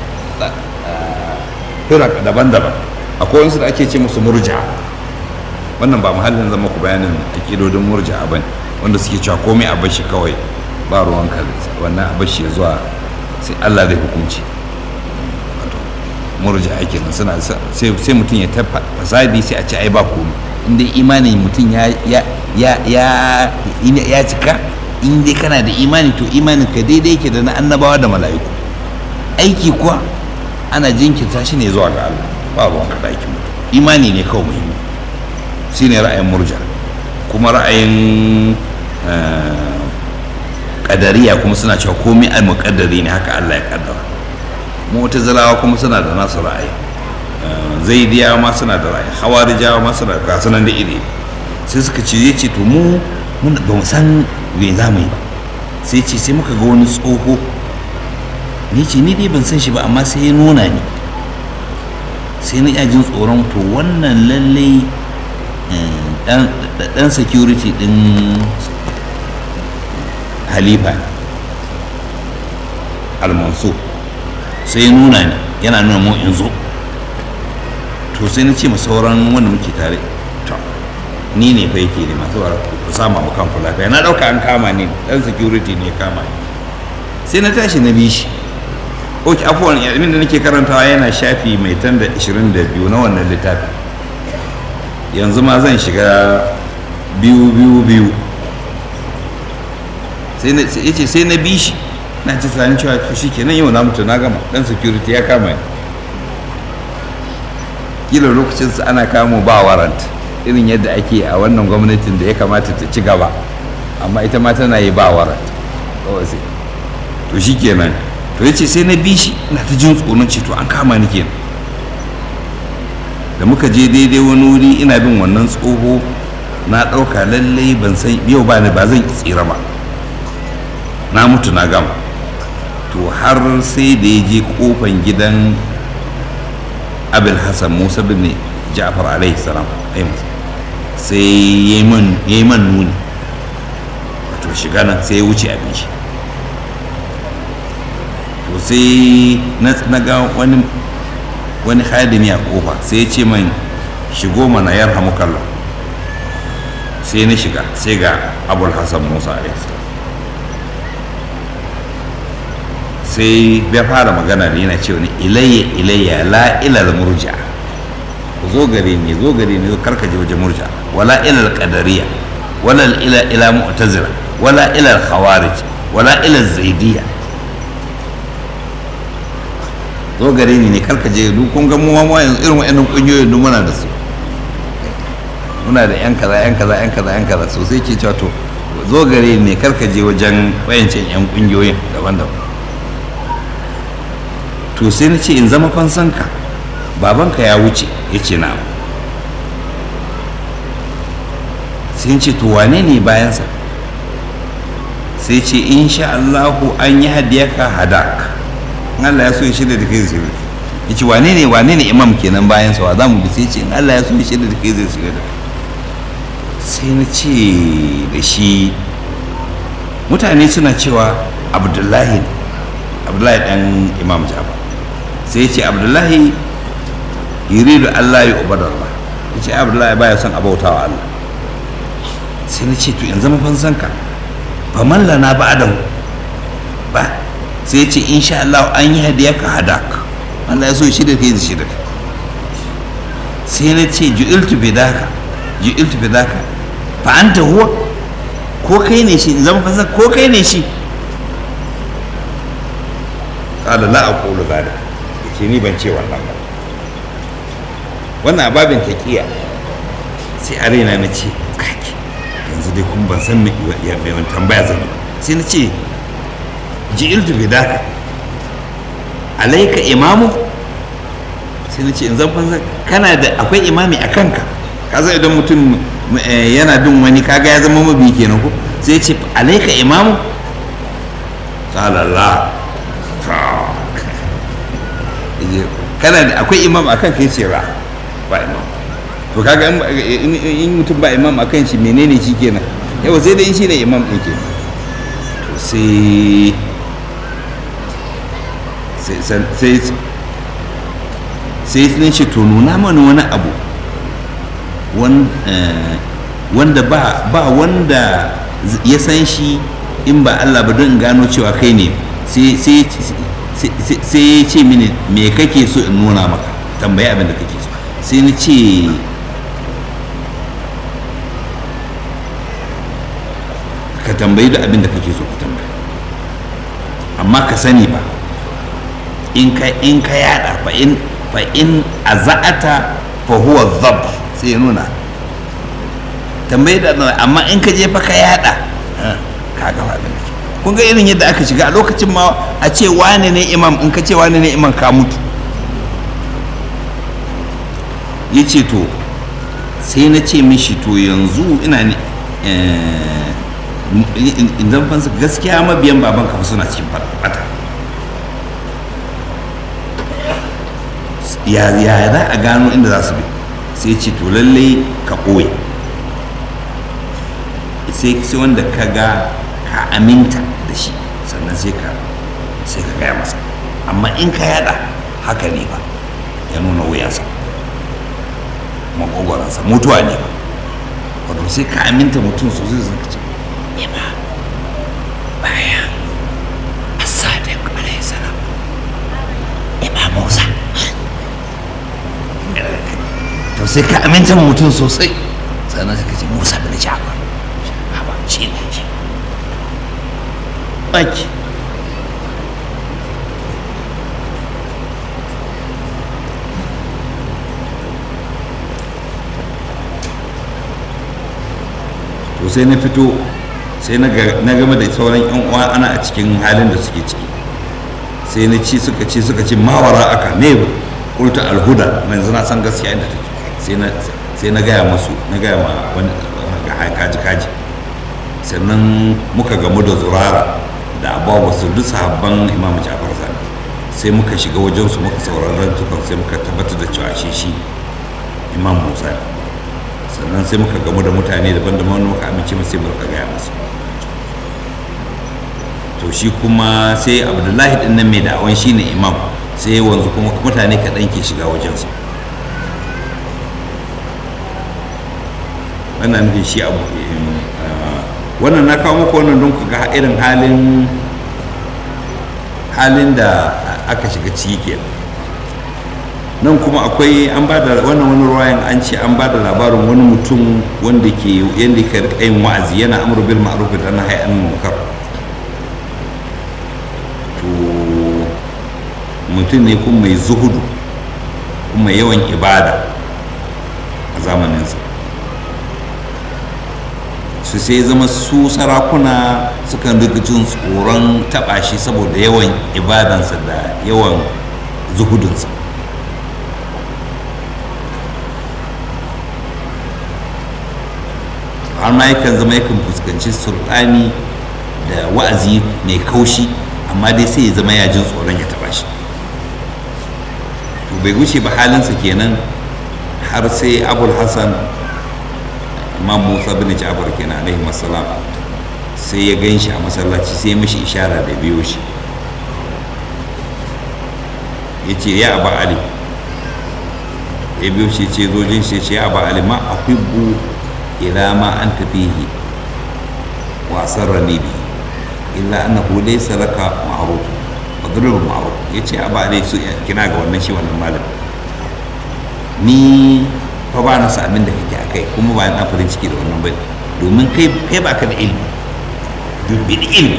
firak daban-daban akwai wasu da ake ce musu murja wannan ba muhallin zama ku bayanin akidodin murja ba ne wanda suke cewa komai a bashi kawai ba ruwan kalinsa wannan a bashi ya zuwa sai allah zai hukunci wato murja ake nan suna sai mutum ya tafa fasadi sai a ce ai ba komai inda imanin mutum ya ya ya cika in dai kana da imani to imanin ka daidai yake da na annabawa da mala'iku aiki kuwa ana jinkirta shi ne zuwa ga Allah ba ruwan ka aikin mutum imani ne kawai muhimmi shi ne ra'ayin murja kuma ra'ayin kadariya kuma suna cewa komai al muqaddari ne haka Allah ya kaddara mu'tazilawa kuma suna da nasu ra'ayi zaidiyawa ma suna da ra'ayi hawarijawa ma suna da kasunan da iri sai suka ce ya ce to mu ba mu san me za mu yi ba sai ce sai muka ga wani tsoho ni ce ni dai ban san shi ba amma sai ya nuna ni sai na jin tsoron to wannan lallai dan security din halifa almanso sai ya nuna ni yana nuna mu in zo to sai na ce ma sauran wanda muke tare to ni ne fa yake ne masu ku sama mu kan lafiya na dauka an kama ni dan security ne kama ni sai na tashi na bi shi ok afuwan abin da nake karantawa yana shafi mai tan da 22 na wannan littafi yanzu ma zan shiga biyu biyu biyu sai ya ce sai na bi shi na ci tsanin cewa to shi kenan yau na mutu na gama dan security ya kama ni kila lokacin su ana kamo ba warrant irin yadda ake a wannan gwamnatin da ya kamata ta ci gaba amma ita ma tana yi ba warrant to shi kenan to ya ce sai na bi shi ina ta jin tsoron ce to an kama ni kenan da muka je daidai wani wuri ina bin wannan tsoho na ɗauka lallai ban san yau ba ni ba zan tsira ba na mutu na gama to har sai da ya je kofan gidan abul hassan musa bin ja'far alaihi salam sai ya yi man nuni wato shiga nan sai ya wuce abin shi to sai na ga wani wani hadimi a kofa sai ya ce man shigo mana yar hamukalla sai na shiga sai ga abul hassan musa alaihi sai ya fara magana da yana cewa ilayya ilayya la ilal murja ku zo gare ni zo gare ni zo karka je wajen murja wala ilal qadariya wala ila ila mu'tazila wala ilal khawarij wala ilal zaidiyya zo gare ni ne karka je duk kun ga mu ma yanzu irin wa'annan kungiyoyin duk muna da su muna da yan kaza yan kaza yan kaza yan kaza sosai ke cewa to zo gare ni ne karka je wajen wayancin yan kungiyoyin daban-daban to sai na ce in zama fansanka babanka ya wuce ya ce na sai ce to wane ne bayansa sai ce insha Allahu an yi hadiyaka hadak in Allah ya so ya shirya da kai zai shirya ya ce wane ne wane ne imam kenan bayansa wa za mu bi sai ce in Allah ya so ya shirya da kai zai shirya da kai sai na ce da shi mutane suna cewa abdullahi abdullahi dan imam jaba sai ce abdullahi yuridu allah ya ubadar Allah ya ce abdullahi baya son abautawa Allah sai na ce to in zama fansanka fa mallana ba da ba sai ya ce insha Allah an yi hadiya ka hadak Allah ya so shi da kai shi da sai na ce ju'iltu bidaka ju'iltu bidaka fa anta huwa ko kai ne shi zama fansanka ko kai ne shi qala la aqulu dhalika ce ni ban ce wannan ba wannan babin taqiya sai a raina na ce kake yanzu dai kuma ban san me ya- me wani tambaya zan yi sai na ce ji'iltu bidaka alaika imamu sai na ce in zan fansa kana da akwai imami a kanka ka zai idan mutum eh, yana bin wani kaga ya zama mabi kenan ko sai ya ce alaika imamu sallallahu kana da akwai imam akan kai ce ra ba imam to kaga in- in in mutum ba imam akan shi menene shi kenan yau sai dai in shi ne imam ɗin kenan to sai sai sai sai sai ce to nuna mana wani abu wan- eh, wanda ba ba wanda ya san shi in ba Allah ba don in gano cewa kai ne sai sai sai- sai ya ce mini me kake so in nuna maka tambayi abin da kake so sai ni ce ka tambayi da abin da kake so ka tambaya amma ka sani ba in ka in ka yada fa in fa in aza'ata fa huwa dhab sai ya nuna tambayi da amma in ka je fa ka yada eh, ka ga abin da ke kun ga irin yadda aka shiga a lokacin ma a ce wane ne imam in ka ce wane ne imam ka mutu ya ce to sai na ce mishi to yanzu ina ne eh, in zan fansa gaskiya mabiyan baban kafa suna cikin fata ya ya za a gano inda za su bi sai ce to lallai ka ɓoye sai sai wanda ka ga ka aminta da shi sannan sai ka sai ka gaya masa amma in ka yada haka ne ba ya nuna wuyansa makogwaransa mutuwa ne ba wato sai ka aminta mutum sosai zai ka ce ima bayan asadin alaihi salam ima musa to sai ka aminta mutum sosai sannan sai ka ce musa bin jafar haba shi ne shi baki to sai na fito sai na ga- na game da sauran yan uwa ana a cikin halin da suke ciki sai na ci suka ci suka ci mawara aka ne ba kulta alhuda na yanzu na san gaskiya inda take sai na sai na gaya musu na gaya ma wani ga kaji kaji sannan muka gamu da zurara da abuwa su duk sahabban imam jafar sani sai muka shiga wajensu muka sauraron tukar sai muka tabbatar da cewa shi shi imam musa ne sannan sai muka gamu da mutane daban-daban wanda muka amince masu sai muka gaya masu to shi kuma sai abdullahi din nan mai da'awan shi ne imam sai wanzu kuma mutane kaɗan ke shiga wajensa wannan nufin shi abu eh, wannan na kawo muku wannan don ku ga irin halin halin da aka shiga ciki kenan nan kuma akwai an ba da wannan wani ruwayan an ce an ba da labarin wani mutum wanda ke yadda ka rika yin wa'azi yana amur bil ma'ruf da nahy anil munkar to mutum ne kuma mai zuhudu kuma mai yawan ibada a zamaninsa su sai zama su sarakuna sukan rika jin tsoron taɓa shi saboda yawan ibadansa da yawan zuhudunsa har ma yakan zama yakan fuskanci sultani da wa'azi mai kaushi amma dai sai ya zama ya jin tsoron ya taba shi to bai wuce ba halinsa kenan har sai abul hassan imam musa bin ja'far kenan alaihi masalam sai ya gan shi a masallaci sai ya mishi ishara da biyo shi ya ce ya aba ali ya biyo shi ce zojin shi ce ya aba ali ma ahibbu ila ma an tafihi wa sarrani bi illa annahu laysa laka ma'ruf fadrul ma'ruf yace aba ali su kina ga wannan shi wannan malam ni fa ba na sa abin da kake akai kuma ba na farin ciki da wannan bane domin kai kai ba ka da ilimi dubi da ilimi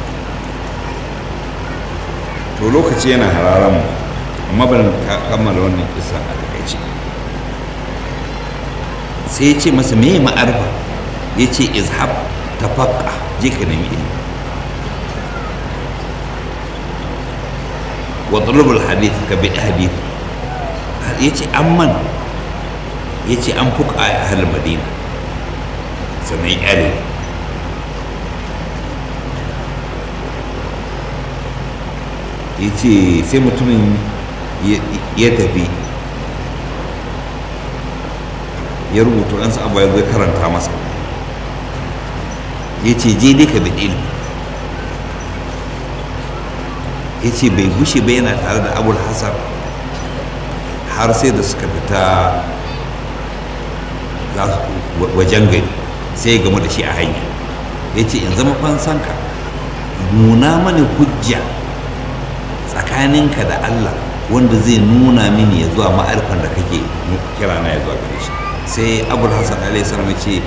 to lokaci yana hararan mu amma ban kammala wannan kisa a takaice sai ya ce masa me ma'arfa ya ce izhab tafaqqa je ka nemi ilimi wa talabul hadith ka bi hadith ya ce amman ya ce an fuka a ahal madina sannan ya ƙyale ya ce sai mutumin ya tafi ya rubuta ɗansa abu ya zai karanta masa ya ce je dai ka bi ilimi ya ce bai gushe ba yana tare da abul hassan har sai da suka fita wajen gari sai ya gamu da shi a hanya ya ce in zama fansanka nuna mani hujja tsakaninka da Allah wanda zai nuna mini ya zuwa ma'arfan da kake kira na ya zuwa gare shi sai abul hassan alaihi salam ya ce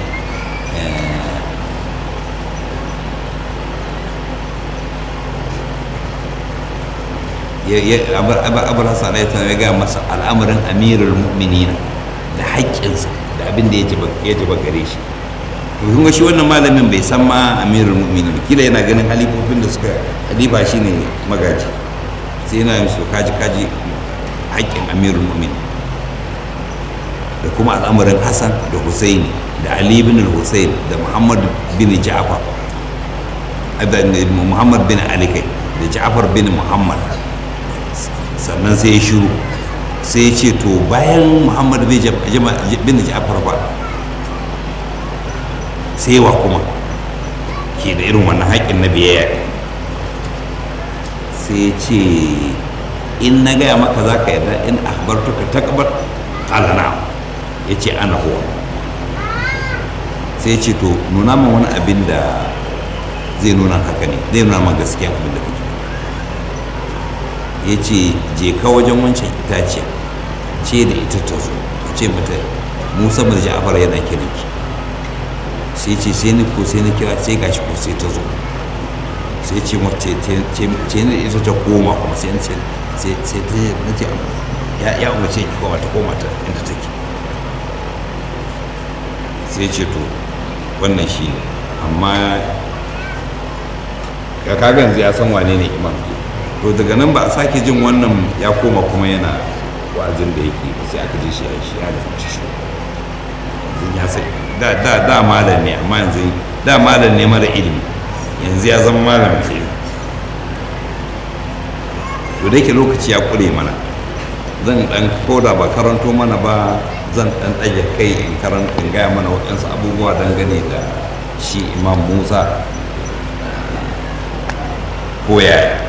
abul hassan alaihi salam ya gaya masa al'amarin amirul mu'minina da haƙƙinsa da abin da ya jaba gare shi to kun ga shi wannan malamin bai san ma amirul mu'minin kila yana ganin halifofin da suka halifa shine magaji sai yana yin su kaji kaji haƙƙin amirul mu'min da kuma al'amarin hassan da husaini da ali bin husain da muhammad bin ja'far da muhammad bin ali kai da ja'far bin muhammad sannan sai ya shiru sai ya ce to bayan muhammad bin ja'far ba sai wa kuma ke da irin wannan haƙƙin na biyayya sai ya ce in na gaya maka za ka yarda in akhbartuka taqbal qala na'am ya ce ana huwa sai ya ce to nuna min wani abin da zai nuna haka ne zai nuna min gaskiya abin da kake ya ce je ka wajen wancan itaciya ce da ita ta zo ka ce mata musa mai ja'afar yana kiranki sai ce sai ni ko sai ni kira sai gashi ko sai ta zo sai ce mace ce ne ita ta koma kuma sai ce sai ta na ce ya ya umarce ki koma ta koma ta inda take sai ce to wannan shi ne amma ka kaga yanzu ya san wane ne imam to daga nan ba a sake jin wannan ya koma kuma yana wa'azin da yake sai aka ji shi a shi ya da shi ya sai da da da malam ne amma yanzu da malam ne mara ilimi yanzu ya zama malam ke to da yake lokaci ya kure mana zan dan koda ba karanto mana ba zan dan ɗage kai in karanta in gaya mana waɗansu abubuwa dangane da shi imam musa ko yaya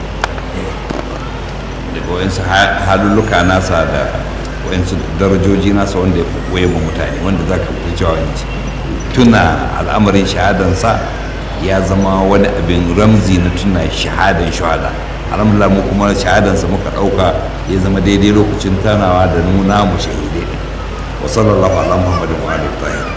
daga waɗansu halulluka nasa da waɗansu darajoji nasa wanda ya koye ma mutane wanda za ka fi cewa tuna al'amarin shahadansa ya zama wani abin ramzi na tuna shahadan shahada alhamdulillah mu kuma shahadansa muka ɗauka ya zama daidai lokacin tanawa da nuna mu shahidai wa sallallahu ala muhammadin wa alihi